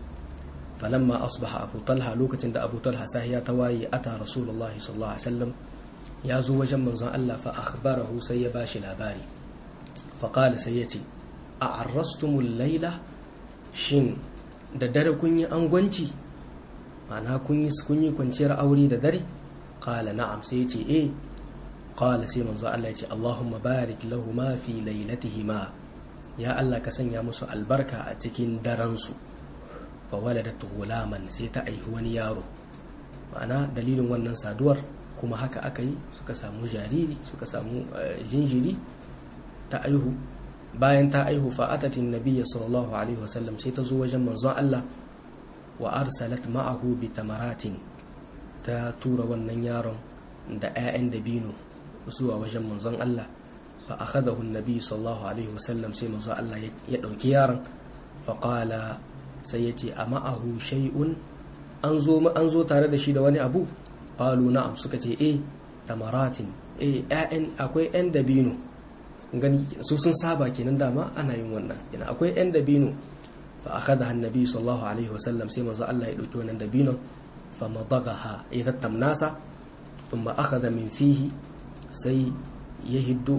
falamma asbaha abu talha lokacin da abu talha sahiya ta waye ata rasulullahi sallallahu alaihi wasallam ya zo wajen manzon Allah fa akhbarahu sai ya bashi labari fa qala sai ya ce a arrastumul laila shin da dare kun yi angwanci ma'ana kun yi kun yi kwanciyar aure da dare qala na'am sai ya ce eh qala sai manzo Allah ya ce Allahumma barik lahu ma fi lailatihima ya Allah ka sanya musu albarka a cikin daren su fa waladat ghulaman sai ta aihi wani yaro ma'ana dalilin wannan saduwar kuma haka aka yi suka samu jariri suka samu jinjiri ta aihu bayan ta aihu fa'atatin nabiyya sallallahu alaihi wasallam sai ta zo wajen manzon Allah wa arsalat ma'ahu bi tamaratin ta tura wannan yaron da 'ya'yan dabino zuwa wajen manzon Allah fa akhadahu an-nabi sallallahu alaihi wasallam sai manzon Allah ya dauki yaron fa qala sai yace a ma'ahu shay'un an zo an zo tare da shi da wani abu qalu na'am suka ce eh tamaratin eh 'ya'yan akwai 'yan dabino gani su sun saba kenan dama ana yin wannan yana akwai 'yan dabino fa akhadha annabi sallallahu alaihi wasallam sai manzo Allah ya dauki wannan dabinon fa madagaha ya tattamnasa thumma akhadha min fihi sai ya hiddo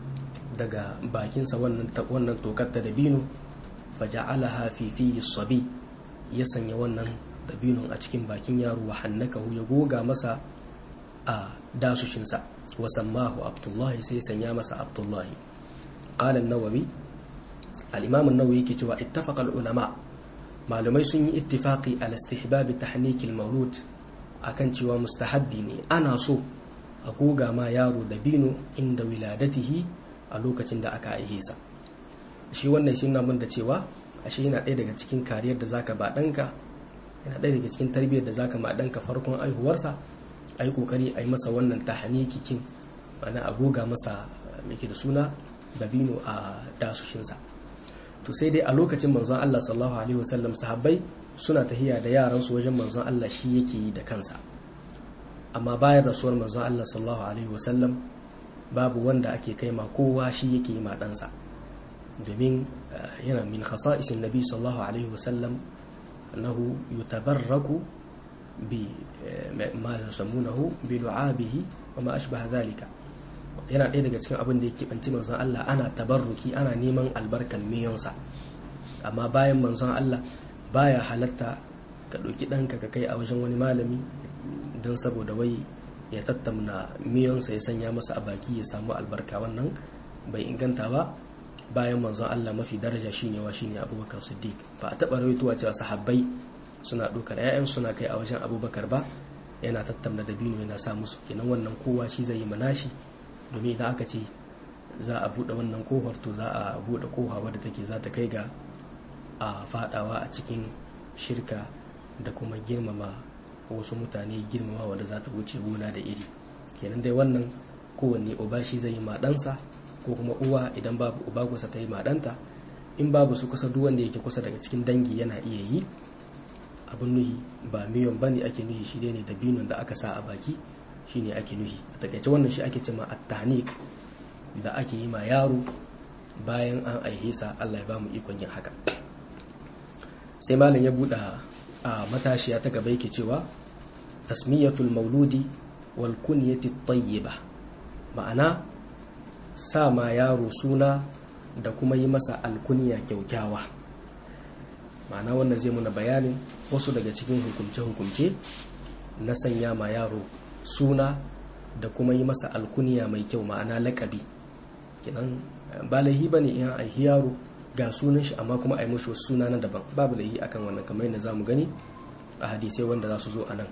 daga bakinsa wannan wannan tokar ta dabino fa ja'alaha fi fihi sabi ya sanya wannan dabinon a cikin bakin yaro wa hannakahu ya goga masa a dasushinsa wa sammahu abdullahi sai sanya masa abdullahi qala an-nawawi al-imam an-nawawi yake cewa ittafaqa al-ulama malumai sun yi ittifaqi al istihbab tahnik al-mawlud akan cewa mustahabbi ne ana so a goga ma yaro da bino inda wiladatihi a lokacin da aka aihe sa shi wannan shi na mun da cewa ashe yana ɗaya daga cikin kariyar da zaka ba ɗanka yana ɗaya daga cikin tarbiyyar da zaka ma ɗanka farkon aihuwarsa a yi ƙoƙari a yi masa wannan tahanikikin ma'ana a goga masa mai da suna dabino a dasushinsa to sai dai a lokacin manzon Allah sallallahu alaihi wasallam sahabbai suna tahiya da yaransu wajen manzon Allah shi yake yi da kansa amma bayan rasuwar manzon Allah sallallahu alaihi wasallam babu wanda ake kai ma kowa shi yake yi ma ɗansa domin yana min khasa'isin nabi sallallahu alaihi wasallam annahu yutabarraku bi ma yusammunahu bi du'abihi wa ma ashbaha dhalika yana ɗaya daga cikin abin da yake banci manzon Allah ana tabarruki ana neman albarkan miyonsa amma bayan manzon Allah baya halatta ka ɗauki ɗanka ka kai a wajen wani malami don saboda wai ya tattamna miyonsa ya sanya masa a baki ya samu albarka wannan bai inganta ba bayan manzon Allah mafi daraja shine wa shine Abubakar Siddiq ba a taɓa rawaitowa cewa sahabbai suna ɗaukar 'ya'yan suna kai a wajen Abubakar ba yana tattamna da bino yana sa musu kenan wannan kowa shi zai yi manashi domin idan aka ce za a buɗe wannan kohar to za a buɗe koha wadda take za ta kai ga a fadawa a cikin shirka da kuma girmama wasu mutane girmama wanda za ta wuce gona da iri kenan dai wannan kowanne uba shi zai yi maɗansa ko kuma uwa idan babu uba kusa ta yi maɗanta in babu su kusa duk wanda yake kusa daga cikin dangi yana iya yi abin nuhi ba miyon ba ne ake nuhi shi ne da binon da aka sa a baki shi ne ake nuhi a takaice wannan shi ake cema attanik da ake yi ma yaro bayan an aihe sa Allah ya ba mu ikon yin haka sai malam ya buɗe a matashiya ta gaba yake cewa tasmiyatul mauludi wal kunyati tayyiba ma'ana sa ma yaro suna da kuma yi masa alkunya kyaukyawa ma'ana wannan zai muna bayanin wasu daga cikin hukumce-hukumce na sanya ma yaro suna da kuma yi masa alkunya mai kyau ma'ana lakabi kinan ba laihi ba ne in aihi yaro ga sunan shi amma kuma a yi mashi wasu suna na daban babu laihi akan wannan kamar yadda za mu gani a hadisai wanda za su zo a nan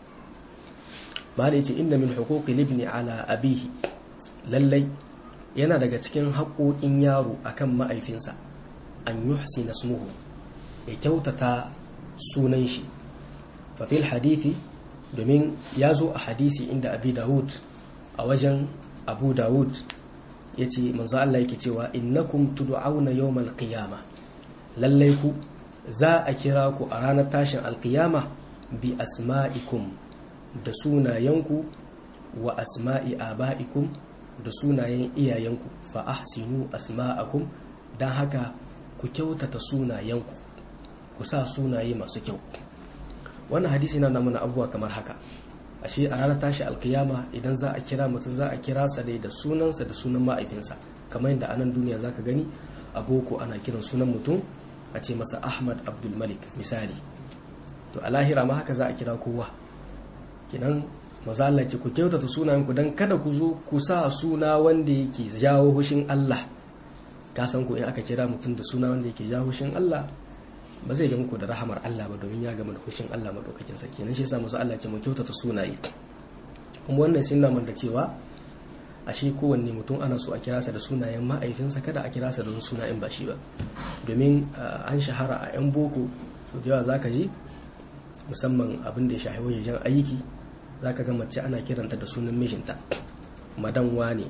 ba da yace inda min huquqi libni ala abihi lallai yana daga cikin haƙoƙin yaro akan ma'aifinsa an yuhsina ismuhu ya kyautata sunan shi fa fil hadithi domin ya zo a hadisi inda abi dawud a wajen abu dawud ya ce manzo Allah yake cewa innakum tud'auna yawmal qiyama lallai ku za a kira ku a ranar tashin alqiyama bi asma'ikum da sunayenku wa asma'i aba'ikum da sunayen iyayenku fa ahsinu asma'akum dan haka ku kyautata sunayenku ku sa sunaye masu kyau wannan hadisi na mana abubuwa kamar haka ashe a ranar tashi alkiyama idan za a kira mutum za a kira sa dai da sunansa da sunan ma'aifinsa kamar yadda anan duniya zaka gani a boko ana kiran sunan mutum a ce masa ahmad abdul malik misali to a lahira ma haka za a kira kowa kinan maza Allah ce ku kyautata sunayen ku dan kada ku zo ku sa suna wanda yake jawo hushin Allah ka san ku in aka kira mutum da suna wanda yake jawo hushin Allah ba zai ga muku da rahamar Allah ba domin ya gama da hushin Allah madaukakin sarki nan shi yasa musu Allah ce mu kyautata sunaye kuma wannan sun nuna da cewa ashe kowanne mutum ana so a kira sa da sunayen ma'aifinsa kada a kira sa da sunayen ba shi ba domin an shahara a yan boko so da yawa zaka ji musamman abin da ya shahi wajen aiki zaka ga mace ana kiranta da sunan mijinta madan wane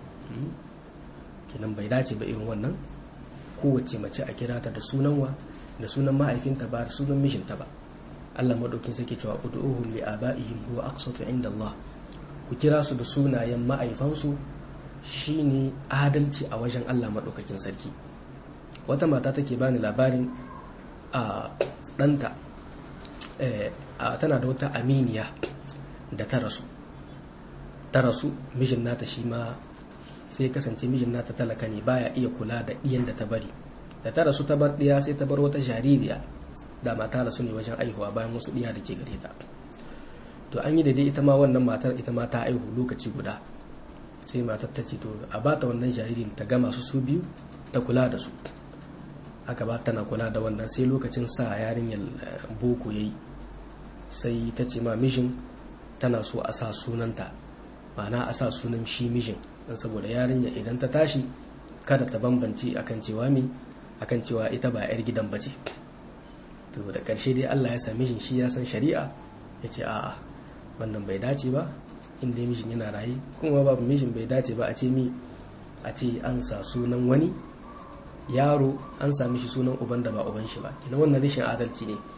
kinan bai dace ba irin wannan kowace mace a kira ta da sunan wa da sunan ma'aifinta ba da sunan mijinta ba Allah madaukin sake cewa ud'uhum li abaihim huwa aqsatu inda Allah ku kira su da sunayen ma'aifansu shine adalci a wajen Allah madaukakin sarki wata mata take bani labarin a ɗanta tana da wata aminiya da ta rasu ta rasu mijin nata shi ma sai kasance mijin nata talaka ne baya iya kula da ɗiyan da ta bari da ta rasu ta bar ɗiya sai ta bar wata jaririya da mata rasu ne wajen aihuwa bayan wasu ɗiya da ke gare ta to an yi da dai ita ma wannan matar ita ma ta aihu lokaci guda sai matar ta ce to a bata wannan jaririn ta gama su su biyu ta kula da su aka ba tana kula da wannan sai lokacin sa yarinyar boko yayi sai ta ce ma mijin tana so a sa sunanta ma'ana a sa sunan shi mijin don saboda yarinya idan ta tashi kada ta bambance akan cewa me akan cewa ita ba 'yar gidan bace to da ƙarshe dai Allah ya sami mijin shi ya san shari'a ya ce a'a wannan bai dace ba inda mijin yana raye kuma babu mijin bai dace ba a ce mi a ce an sa sunan wani yaro an sami shi sunan uban da ba uban shi ba kina wannan rashin adalci ne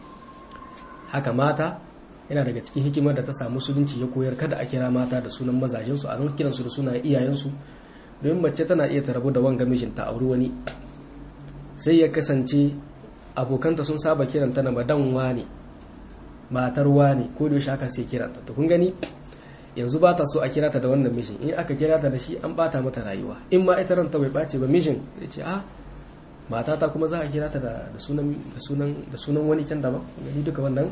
haka mata yana daga cikin hikimar da ta samu musulunci ya koyar kada a kira mata da sunan mazajensu a zan kiransu da sunan iyayensu domin mace tana iya ta rabu da wanga mijinta auri wani sai ya kasance abokanta sun saba kiranta na madan wane matar wane ko da yaushe haka sai kiranta to kun gani yanzu ba ta so a kira ta da wannan mijin in aka kira ta da shi an bata mata rayuwa in ma ita ranta bai bace ba mijin ya ce a matata kuma za a kira ta da sunan da sunan wani can daban gani duka wannan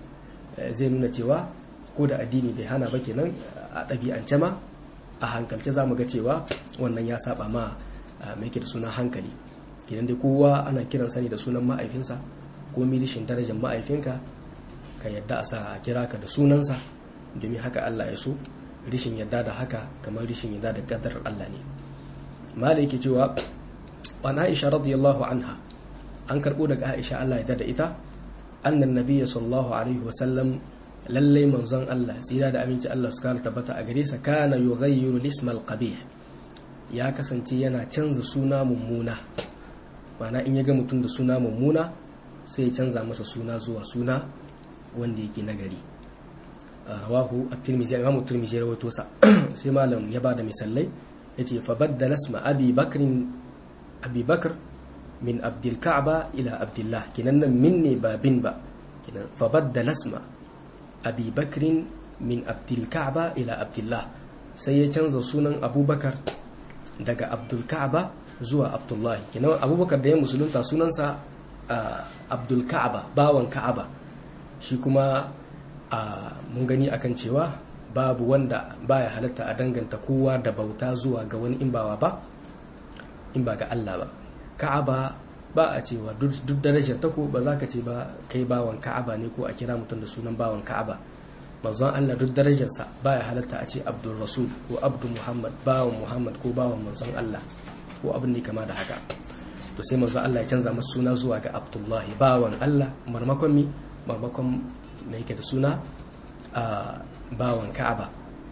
zai nuna cewa ko da addini bai hana ba kenan a ɗabi'ance ma a hankalce za mu ga cewa wannan ya saba ma mai da sunan hankali kenan dai kowa ana kiran sani da sunan ma'aifinsa ko milishin darajar ma'aifinka ka yadda a sa a kira ka da sunansa domin haka Allah ya so rishin yadda da haka kamar rishin yadda da kadar Allah ne mala yake cewa an Aisha radiyallahu anha an karbo daga Aisha Allah ya da ita annan nabiyya sallallahu alaihi wasallam lallai manzon Allah tsira da aminci Allah su kana tabbata a gare sa kana yughayyiru lismal qabih ya kasance yana canza suna mummuna ma'ana in ya ga mutum da suna mummuna sai ya canza masa suna zuwa suna wanda yake nagari rawahu at-tirmidhi imam at-tirmidhi ya rawaito sa sai malam ya bada misalai yace fa baddala isma abi bakr abi bakr min abdul ka'ba ila abdullah kinan nan min ne ba bin ba kinan fa baddala isma abi bakr min abdul ka'ba ila abdullah sai ya canza sunan abubakar daga abdul ka'ba zuwa abdullahi kinan abubakar da ya musulunta sunansa abdul ka'ba bawan ka'aba shi kuma mun gani akan cewa babu wanda baya halatta a danganta kowa da bauta zuwa ga wani in bawa ba in ba ga Allah ba ka'aba ba a cewa duk darajar ta ko ba za ka ce ba kai bawan ka'aba ne ko a kira mutum da sunan bawan ka'aba manzon Allah duk darajarsa baya halatta a ce abdul rasul ko abdul muhammad bawan muhammad ko bawan manzon Allah ko abin ne kama da haka to sai manzon Allah ya canza masa suna zuwa ga abdullahi bawan Allah marmakon mi marmakon me yake da suna a bawan ka'aba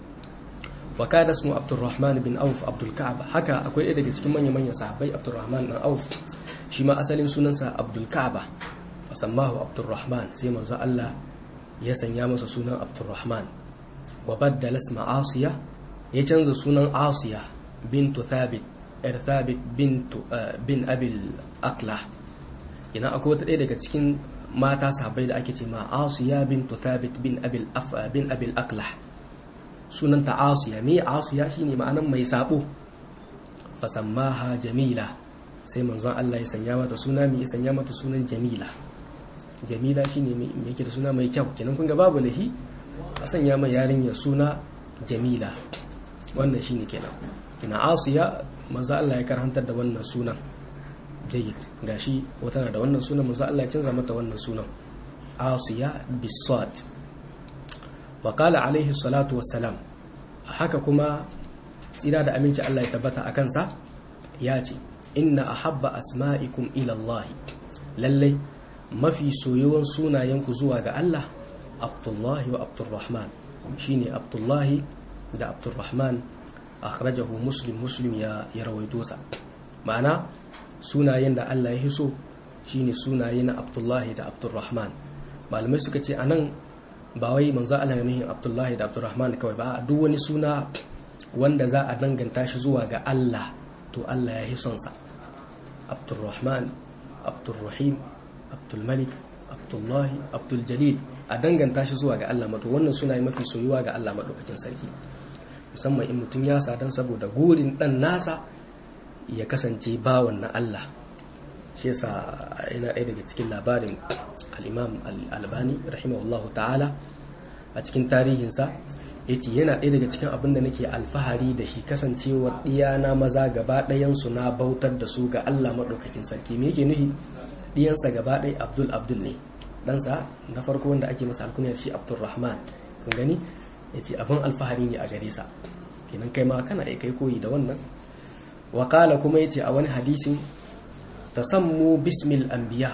wa kana ismu abdurrahman bin auf abdul ka'aba haka akwai ɗaya daga cikin manya manyan sahabbai abdurrahman bin auf shi ma asalin sunansa abdul ka'aba fa sammahu abdurrahman sai manzo Allah ya sanya masa sunan abdurrahman wa baddala isma asiya ya canza sunan asiya bintu thabit er thabit bintu bin abil aqlah ina akwai wata ɗaya daga cikin mata sahabbai da ake ce ma asiya bintu thabit bin abil af bin abil aqlah sunanta asiya me asiya shine ma'anan mai sabo fasammaha jamila sai manzon Allah ya sanya mata suna mai ya sanya mata sunan jamila jamila shine mai yake da suna mai kyau kenan kun ga babu lahi a sanya mai yarinya suna jamila wannan shine kenan ina asiya manzon Allah ya karhantar da wannan sunan jayyid gashi wata na da wannan sunan manzo Allah ya canza mata wannan sunan Asiya bisad wa qala alaihi salatu wassalam haka kuma tsira da aminci Allah ya tabbata a kansa ya ce inna ahabba asma'ikum ila Allah lallai mafi soyuwan sunayenku zuwa ga Allah Abdullahi wa Abdurrahman shine Abdullahi da Abdurrahman akhrajahu Muslim Muslim ya ya rawaito sa ma'ana sunayen da Allah ya hiso shine sunaye na Abdullahi da Abdurrahman malamai suka ce anan ba wai manzo Allah ne nuhin Abdullahi da Abdurrahman kawai ba duk wani suna wanda za a danganta shi zuwa ga Allah to Allah ya hison sa Abdurrahman Abdurrahim Abdulmalik Abdullahi Abdul Jalil a danganta shi zuwa ga Allah mato wannan sunaye mafi soyuwa ga Allah madaukakin sarki musamman in mutum ya sadan saboda gurin dan nasa ya kasance bawan na Allah shi yasa yana ɗaya daga cikin labarin al-imam al-albani rahimahullahu ta'ala a cikin tarihinsa yace yana ɗaya daga cikin abin da nake alfahari da shi kasancewar ɗiyana maza gaba ɗayansu na bautar da su ga Allah maɗaukakin sarki me yake nufi ɗiyansa gaba ɗaya Abdul Abdul ne ɗansa na farko wanda ake masa alkuniyar shi Abdulrahman kun gani yace abin alfahari ne a gare sa kenan kai ma kana iya kai koyi da wannan wakala kuma yace a wani hadisin tasammu bismil anbiya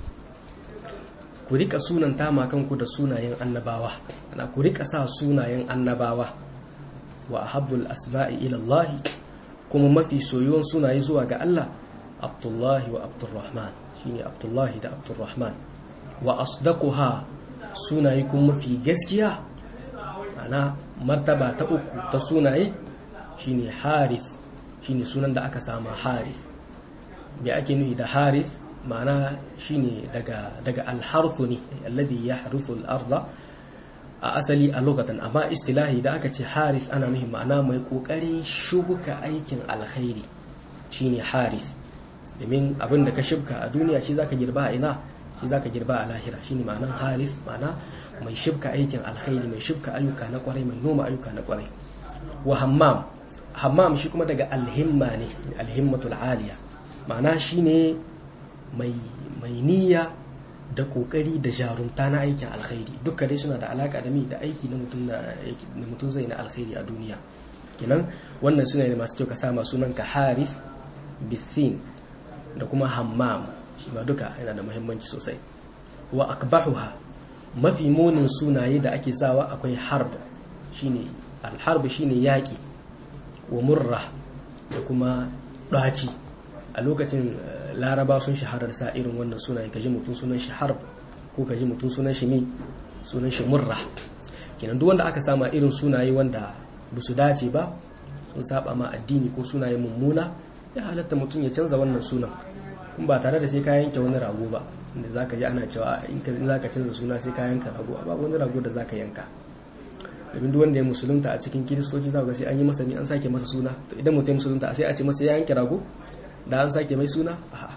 ku rika sunan tama kanku da sunayen annabawa ana ku rika sa sunayen annabawa wa ahabbul asba'i ila Allah kuma mafi soyuwan sunaye zuwa ga Allah Abdullahi wa Abdurrahman shine Abdullahi da Abdurrahman wa asdaquha sunaye kuma mafi gaskiya ana martaba ta uku ta sunaye shine Harith shine sunan da aka sama Harith me ake nufi da Harith ma'ana shine daga daga alharfu ne alladhi yahrufu al-ardha a asali a lokacin amma istilahi da aka ce harith ana nuhin ma'ana mai kokarin shubuka aikin alkhairi shine harith domin abin da ka shibka a duniya shi zaka girba a ina shi zaka girba a lahira shine ma'anan harith ma'ana mai shibka aikin alkhairi mai shibka ayyuka na kwarai mai noma ayyuka na kwarai wa hammam hammam shi kuma daga alhimma ne alhimmatul aliya ma'ana shine mai niyya da kokari da jarumta na aikin alkhairi duka dai suna da alaka da mi da aiki na mutum zai na alkhairi a duniya kenan wannan suna ne masu kyau ka sama sunan ka harif bithin da kuma hammam shi ma duka yana da muhimmanci sosai wa akbahuha mafi munin sunaye da ake sawa akwai harb shine alharb shine yaki wa murra da kuma ɗaci a lokacin laraba sun shaharar sa irin wannan sunaye kaji mutum sunan shi harb ko kaji mutum sunan shi mi sunan shi murra kenan duk wanda aka sama irin sunaye wanda ba su dace ba sun saba ma addini ko sunaye mummuna ya halatta mutum ya canza wannan sunan kun ba tare da sai ka yanke wani rago ba inda zaka ji ana cewa in ka zaka canza suna sai ka yanka rago ba wani rago da zaka yanka domin duk wanda ya musulunta a cikin kiristoci za ga sai an yi masa an sake masa suna to idan mutum ya musulunta sai a ce masa ya yanke rago da an sake mai suna a'a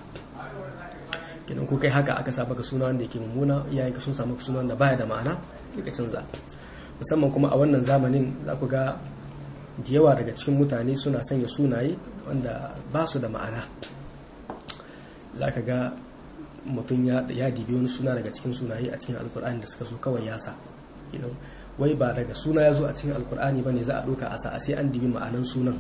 kenan ko kai haka aka saba ka suna wanda yake mummuna iyayen ka sun samu suna wanda baya da ma'ana sai ka canza musamman kuma a wannan zamanin za ku ga da yawa daga cikin mutane suna sanya sunaye wanda ba su da ma'ana za ka ga mutum ya dibi wani suna daga cikin sunaye a cikin alkur'ani da suka so kawai ya sa wai ba daga suna ya zo a cikin alkur'ani ba ne za a ɗauka a sa sai an dibi ma'anan sunan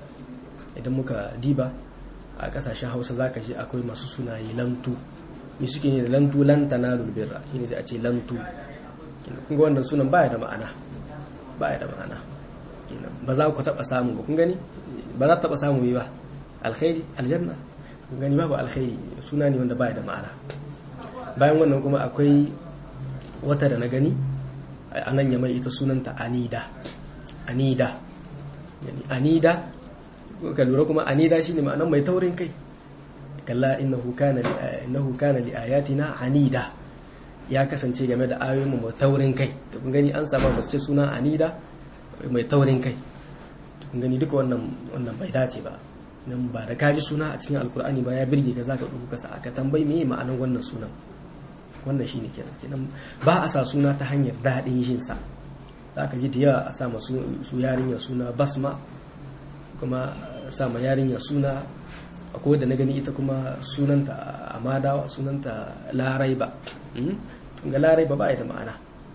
idan muka diba a kasashen hausa za ka ji akwai masu sunaye lantu me suke ne da lantu lantana lulbirra shine sai a ce lantu kun ga wannan sunan baya da ma'ana baya da ma'ana ba za ku taba samu ba kun gani ba za taba samu ba alkhairi aljanna kun gani babu alkhairi suna ne wanda baya da ma'ana bayan wannan kuma akwai wata da na gani a nan ya mai ita sunanta anida anida anida ka lura kuma anida shine ma'anar mai taurin kai kalla innahu kana innahu kana li ayatina anida ya kasance game da ayoyin mu mai taurin kai to kun gani an saba mace ce suna anida mai taurin kai to kun gani duka wannan wannan bai dace ba nan ba da kaji suna a cikin alkur'ani ba ya birge ka zaka duka kasa aka tambayi meye ma'anar wannan sunan wannan shine kenan kenan ba a sa suna ta hanyar daɗin jin sa zaka ji da yawa a sa masu su yarinya suna basma kuma sama yarinya suna akwai da na gani ita kuma sunanta amadawa sunanta laraiba tunga laraiba ba da ma'ana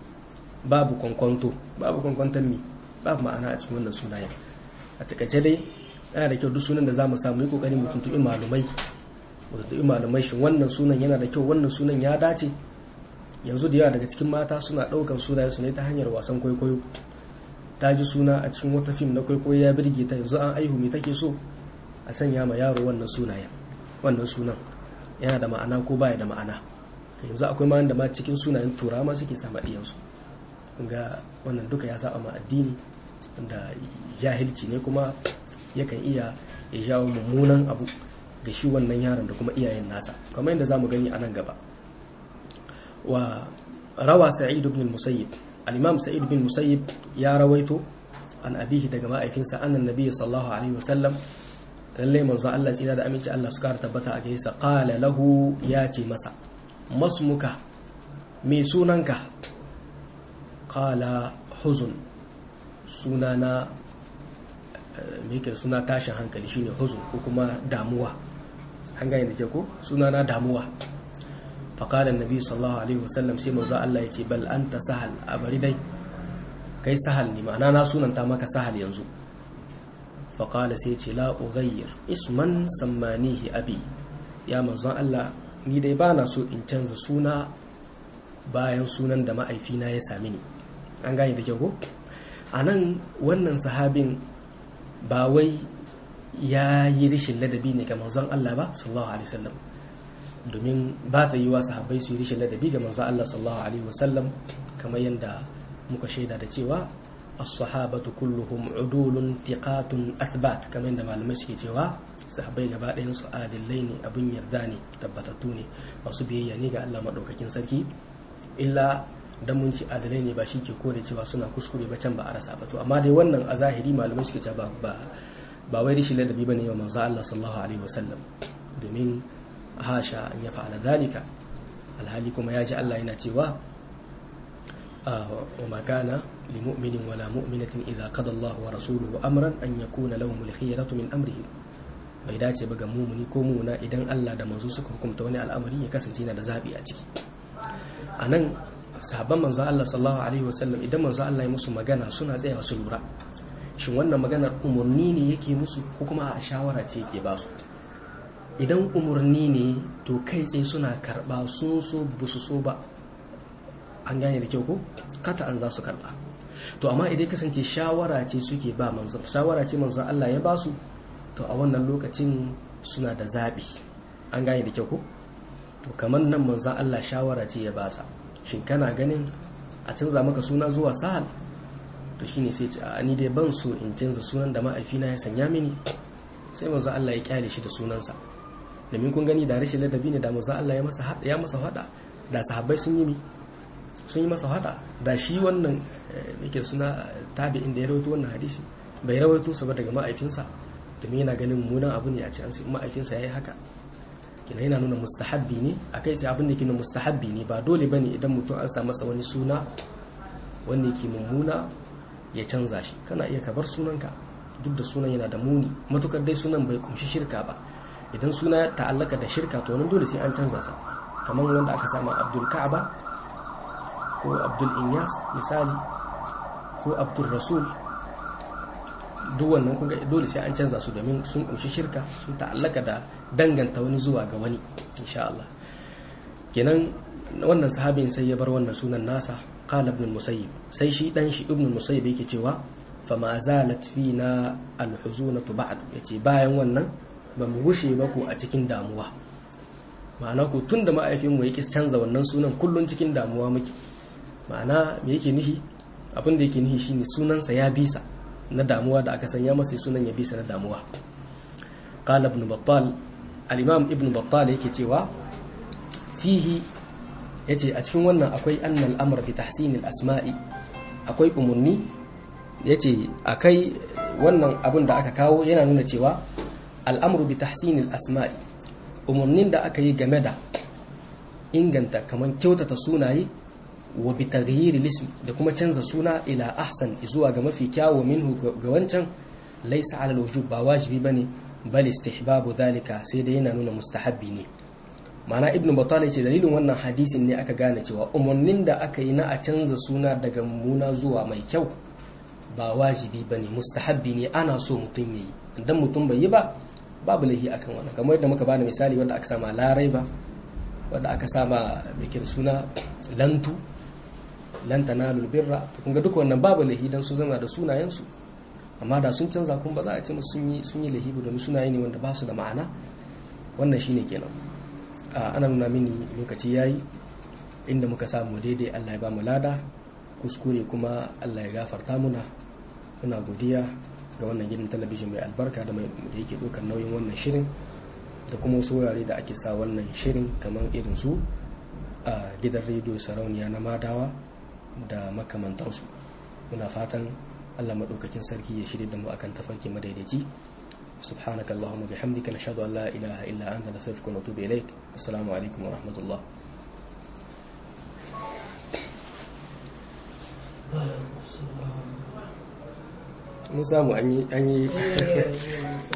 babu kwankwanto babu kwankwanton mi babu ma'ana a cikin wannan sunayen a takaice dai yana da kyau duk sunan da za mu samu yi kokari mu tuntuɓi malumai mu tuntuɓi malumai shin wannan sunan yana da kyau wannan sunan ya dace yanzu da yawa daga cikin mata suna ɗaukan sunayen su ne ta hanyar wasan kwaikwayo ta ji suna a cikin wata fim na kwaikwayo ya birge ta yanzu an aihu me take so a sanya ma yaro wannan sunayen wannan sunan yana da ma'ana ko baya da ma'ana yanzu akwai ma da ma cikin sunayen turawa ma suke sama ɗiyansu kun ga wannan duka ya saba ma addini wanda jahilci ne kuma yakan iya ya jawo mummunan abu ga shi wannan yaron da kuma iyayen nasa kamar yadda zamu gani a nan gaba wa rawa sa'id ibn musayyib al-imam sa'id bin musayyib ya rawaito an abihi daga ma'aikinsa annan nabiyyi sallallahu alaihi wasallam lalle manzo Allah tsira da aminci Allah su kara tabbata a gaisa qala lahu ya ce masa masmuka me sunanka qala huzun suna na me yake suna tashin hankali shine huzun ko kuma damuwa an gane da ke ko suna na damuwa faƙalar nabi sallallahu alaihi wasallam sai manzo Allah ya ce bal anta sahal a bari dai kai sahal ne ma'ana na sunanta maka sahal yanzu faƙala sai ce la ughayyir isman sammanihi abi ya manzon Allah ni dai ba na so in canza suna bayan sunan da ma'aifina ya sami ni an gane da kyau ko a nan wannan sahabin ba wai ya yi rishin ladabi ne ga manzon Allah ba sallallahu alaihi wasallam domin ba ta yi wa sahabbai su yi rishin ladabi ga manzon Allah sallallahu alaihi wasallam kamar yadda muka shaida da cewa as-sahabatu kulluhum udulun thiqatun athbat kamar yadda malamai suke cewa sahabbai gaba ɗayan su adillai ne abun yarda ne tabbatattu ne masu biyayya ne ga Allah madaukakin sarki illa dan mun ci adalai ne ba shi ke kore cewa suna kuskure ba can ba a rasa ba to amma dai wannan a zahiri malamai suke cewa ba ba wai rishi ladabi bane wa manzo Allah sallallahu alaihi wasallam domin hasha an ya fa'ala dalika alhali kuma ya ji Allah yana cewa wa ma kana li mu'minin wala mu'minatin idza qada Allah wa rasuluhu amran an yakuna lahum al-khiyaratu min amrihim bai dace ba ga mumuni ko mumuna idan Allah da manzo suka hukunta wani al'amari ya kasance yana da zabi a ciki anan sahabban manzo Allah sallallahu alaihi wasallam idan manzo Allah ya musu magana suna tsayawa su lura shin wannan maganar umurni ne yake musu ko kuma a shawara ce yake ba su idan umurni ne to kai tsaye suna karba sun so ba su so ba an gane da kyau ko kata an za su karba to amma idan kasance shawara ce suke ba manzo shawara ce manzo Allah ya ba su to a wannan lokacin suna da zabi an gane da kyau ko to kamar nan manzo Allah shawara ce ya ba sa shin kana ganin a canza maka suna zuwa sahal to shine sai ce a ni dai ban so in canza sunan da ma'aifina ya sanya mini sai manzo Allah ya kyale shi da sunansa domin kun gani da rashin ladabi ne da manzo Allah ya masa ya masa fada da sahabbai sun yi mi sun yi masa fada da shi wannan yake suna tabi'in da ya rawaito wannan hadisi bai rawaito sa ba daga ma'aifinsa domin yana ganin mummunan abu ne a ce an sai ma'aifinsa yayi haka kina yana nuna mustahabbi ne a kai sai abin da ke nuna mustahabbi ne ba dole bane idan mutum an sa masa wani suna wanda yake mummuna ya canza shi kana iya kabar sunanka duk da sunan yana da muni matukar dai sunan bai kumshi shirka ba idan suna ya ta'allaka da shirka to nan dole sai an canza sa kamar wanda aka sama abdul ka'aba ko abdul inyas misali ko abdul rasul duk wannan kun dole sai an canza su domin sun kumshi shirka sun ta'allaka da danganta wani zuwa ga wani insha Allah kenan wannan sahabin sai ya bar wannan sunan nasa qala ibn musayyib sai shi dan shi ibn musayyib yake cewa fa ma zalat fina alhuzunatu ba'd yace bayan wannan ba mu gushe ba ku a cikin damuwa ma'ana ku tunda ma'aifinmu ya ki canza wannan sunan kullun cikin damuwa muke ma'ana me yake nihi abin da yake nihi shine sunansa ya bisa na damuwa da aka sanya masa sunan ya bisa na damuwa qala ibn battal al-imam ibn battal yake cewa fihi yace a cikin wannan akwai annal amr bi tahsin al-asma'i akwai umurni yace akai wannan abin da aka kawo yana nuna cewa al'amru bi tahsin al-asma'i umurnin da aka yi game da inganta kaman kyautata sunaye wa bi taghyir ism da kuma canza suna ila ahsan zuwa ga mafi kyawu minhu ga wancan laysa ala al-wujub ba wajibi bane bal istihbabu dhalika sai dai yana nuna mustahabbi ne ma'ana ibnu battal ce dalilin wannan hadisin ne aka gane cewa umarnin da aka yi na a canza suna daga mummuna zuwa mai kyau ba wajibi bane mustahabbi ne ana so mutum yayi idan mutum bai yi ba babu lahi akan wannan kamar yadda muka bani misali wanda aka sama larai ba wanda aka sama bikin suna lantu lan tanalul birra kun ga duk wannan babu lahi dan su zama da sunayen su amma da sun canza kun ba za a ce musu sun yi sun yi lahi domin sunaye ne wanda ba su da ma'ana wannan shine kenan ana nuna mini lokaci yayi inda muka samu daidai Allah ya ba mu lada kuskure kuma Allah ya gafarta muna muna godiya ga wannan gidan talabijin mai albarka da mai da yake ɗaukar nauyin wannan shirin da kuma wasu wurare da ake sa wannan shirin kamar irin su a gidan rediyo sarauniya na madawa da makamantansu muna fatan Allah maɗaukakin sarki ya shirya da mu akan tafarki madaidaici سبحانك اللهم وبحمدك نشهد أن لا إله إلا أنت نستغفرك ونتوب إليك السلام عليكم ورحمة الله Waalaikumsalam. mun samu an yi